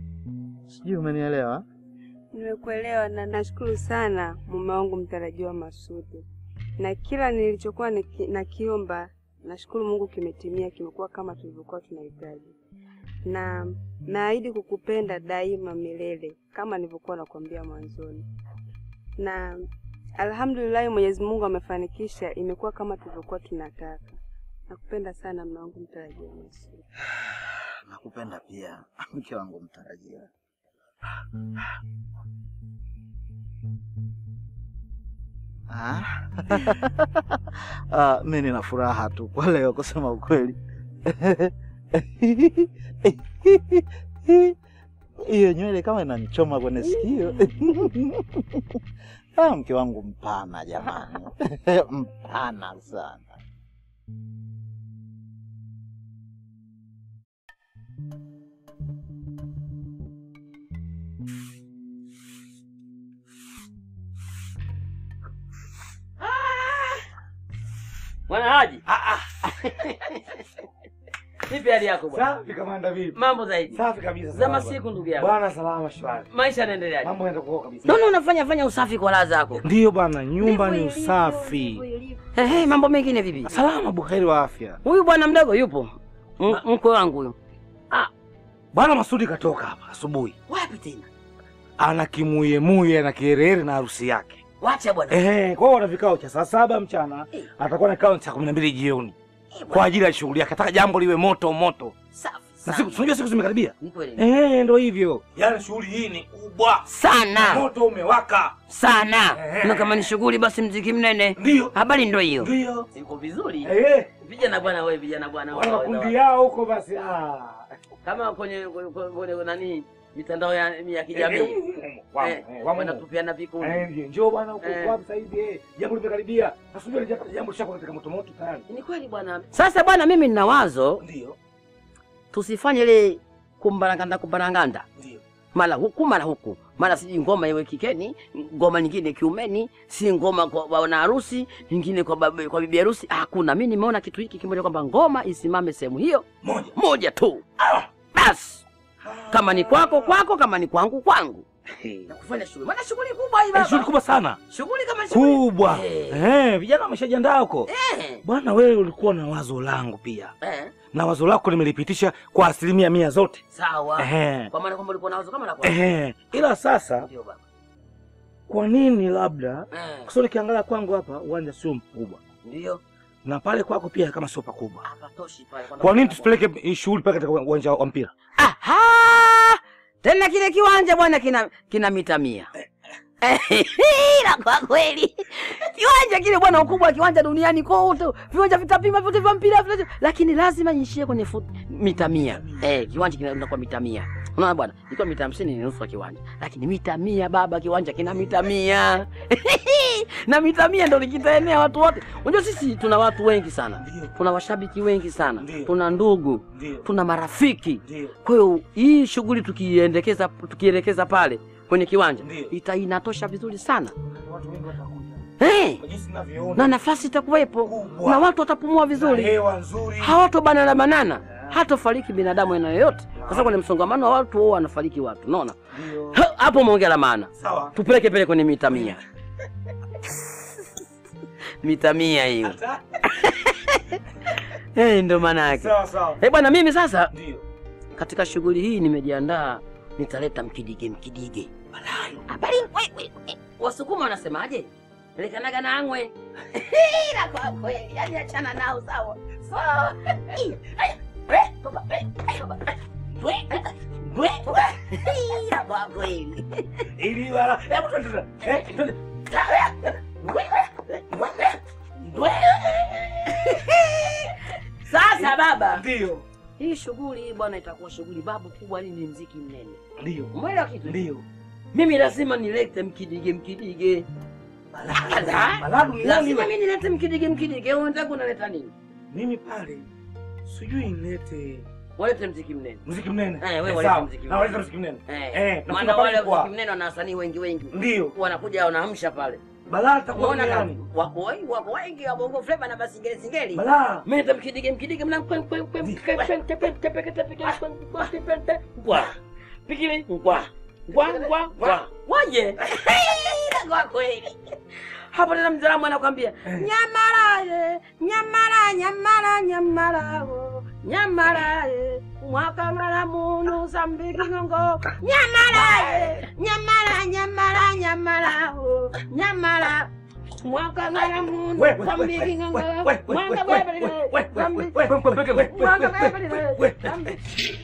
Sijui umenielewa?
Nimekuelewa na nashukuru sana mume wangu mtarajiwa Masudi, na kila nilichokuwa niki, nakiomba nashukuru Mungu kimetimia, kimekuwa kama tulivyokuwa tunahitaji, na naahidi kukupenda daima milele kama nilivyokuwa nakwambia mwanzoni, na alhamdulillah, Mwenyezi Mungu amefanikisha, imekuwa kama tulivyokuwa tunataka. Nakupenda sana mume wangu mtarajiwa Masudi.
Nakupenda pia mke wangu mtarajiwa. Ah. Ah, mi nina furaha tu kwa leo kusema ukweli. Hiyo nywele kama inanichoma kwenye sikio. Ah, mke wangu mpana jamani, mpana sana.
Bwana Haji. Vipi hali yako bwana?
Safi kamanda, vipi?
Mambo zaidi.
Safi kabisa.
Za
salama
masiku
bwana.
ndugu yangu.
Bwana salama shwari.
Maisha yanaendeleaje?
Mambo yanaenda kwa kabisa.
Naona unafanya fanya usafi kwa raha zako.
Ndiyo bwana, nyumba ni usafi.
Ehe, mambo mengine vipi?
Salama buheri wa afya.
Huyu bwana mdogo yupo? M- Mkwe wangu huyu.
Bwana Masudi katoka hapa asubuhi.
Wapi tena?
Ana kimuyemuye na kiherehere na harusi yake.
Wacha bwana.
Ehe, kwa hiyo wana vikao cha saa saba mchana,
Eh.
atakuwa na kikao cha kumi na mbili jioni kwa ajili ya shughuli yake. Ataka jambo liwe moto moto,
Safi.
na
sana.
siku unajua siku zimekaribia.
Ni kweli.
Eh, ndo hivyo. Yaani shughuli hii ni kubwa,
Sana.
moto umewaka.
Sana.
Eh.
Na kama ni shughuli basi mziki mnene.
Ndio,
Habari ndo hiyo.
ndio.
Siko vizuri.
Eh,
Vijana bwana wewe, vijana bwana
wana
wewe.
makundi yao huko basi. Ah.
Kama kwenye kwenye, kwenye nani mitandao ya, ya kijamii.
Eh, wamo,
Eh,
eh, wamo.
wanatupiana vikundi.
Eh, ndio. Njoo bwana huko
Eh.
wapi sasa hivi eh. Jambo limekaribia. Nasubiri jambo jambo lishako katika moto moto tayari.
Ni kweli bwana. Sasa bwana, mimi nina wazo
Ndio.
tusifanye ile kumbaranganda kumbaranganda,
Ndio.
mara huku mara huku, mara sijui ngoma iwe kikeni, ngoma nyingine kiumeni, si ngoma kwa bwana harusi, nyingine kwa, babu, kwa bibi harusi. Hakuna. Mimi nimeona kitu hiki kimoja kwamba ngoma isimame sehemu hiyo
Moja.
moja tu basi, kama ni kwako kwako, kama ni kwangu kwangu. na kufanya shughuli. Maana shughuli kubwa hii
Eh,
baba.
shughuli kubwa sana
Shughuli kama shughuli
kubwa.
Eh.
Eh, vijana wameshajiandaa huko.
Eh.
Bwana, wewe ulikuwa na wazo langu pia,
Eh.
na wazo lako nimelipitisha kwa asilimia mia zote.
Sawa.
Ehe.
Kwa maana kwamba ulikuwa na wazo kama la kwa.
Ehe. Ila sasa,
Ndio baba.
kwa nini labda,
Eh.
kwa sababu nikiangalia kwangu hapa uwanja sio mkubwa
Ndio.
na pale kwako pia kama sio pakubwa,
Hapatoshi pale.
kwa nini tusipeleke hii shughuli pale katika uwanja wa mpira?
Aha! Tena kile kiwanja bwana kina kina mita mia. Ila kwa kweli kiwanja kile bwana, ukubwa wa kiwanja duniani kote, viwanja vitapima vyote vya mpira vyote, lakini lazima niishie kwenye fut, mita mia. Eh, kiwanja kinaenda kwa mita mia. Unaona bwana, ilikuwa mita hamsini ni nusu ya kiwanja, lakini mita mia baba, kiwanja kina mita mia na mita mia ndo likitaenea watu wote. Unajua sisi tuna watu wengi sana, tuna washabiki wengi sana, tuna ndugu, tuna marafiki. Kwa hiyo hii shughuli tukiendekeza tukielekeza pale kwenye kiwanja ita inatosha vizuri sana hey, na nafasi itakuwepo na watu watapumua vizuri, hawatobanana banana, hatofariki binadamu aina yoyote, kwa sababu kwenye msongamano wa watu wao wanafariki watu. Unaona Ha, hapo umeongea la maana.
Sawa.
Tupeleke pele kwenye mita mia mita mia hiyo hey, ndo maana yake.
Sawa sawa.
Eh bwana, mimi sasa
Ndio.
katika shughuli hii nimejiandaa, nitaleta mkidige mkidige. Habari wewe, Wasukuma wanasemaje? Lekanaga na angwe. Ila kwa kweli, yani achana nao sawa. Sawa. Ih, aya, eh, toba, eh, toba, eh, dwe, eh, dwe, toba. Ila kwa kweli.
Ili wala, hebu twende. Eh, twende.
Dwe, dwe, dwe. Sasa baba,
Ndio.
hii shughuli hii bwana itakuwa shughuli babu kubwa, ni mziki mnene.
Ndio.
Umeelewa kitu?
Ndio.
Mimi lazima nilete mkidige mkidige.
Baladu ni
Lazima
nani?
mimi nilete mkidige mkidige. Wewe unataka unaleta nini?
Mimi pale sijui nilete
Walete mziki mnene.
muziki mnene.
Eh, wewe
Eh,
walete
sawa.
muziki
Na
mnene.
waleta muziki mnene.
Eh,
Eh, na
maana
kuna
wale
pale kwa-
mziki mnene wana wasanii wengi wengi.
Ndio.
Wanakuja wanaamsha pale.
Balaa takuwa
Unaona kama
gani?
wako wengi wako wengi wa bongo flava na basingeli singeli.
Balaa.
Mimi nita mkidige mkidige mna kwen kwen kwen kwen kwen tepe tepe tepe tepe kwen kwen tepe tepe kwa. Pikili kwa. Kwa kwa kwa. Waje. Kwa kweli. Hapo tena mzalamu anakuambia nyamara ye, nyamara nyamara nyamara wo. Nyamara ye, mwaka mara munu sambiki ngongo. Nyamara ye, nyamara nyamara nyamara wo. Nyamara mwaka mara munu
We, we, we,
sambiki
we,
ngongo.
we, we, we,
Mwaka
we,
bebele,
we, we, we,
sambi-
we, we, we, we, we, we,
mwaka
we,
bebele,
we,
sambi-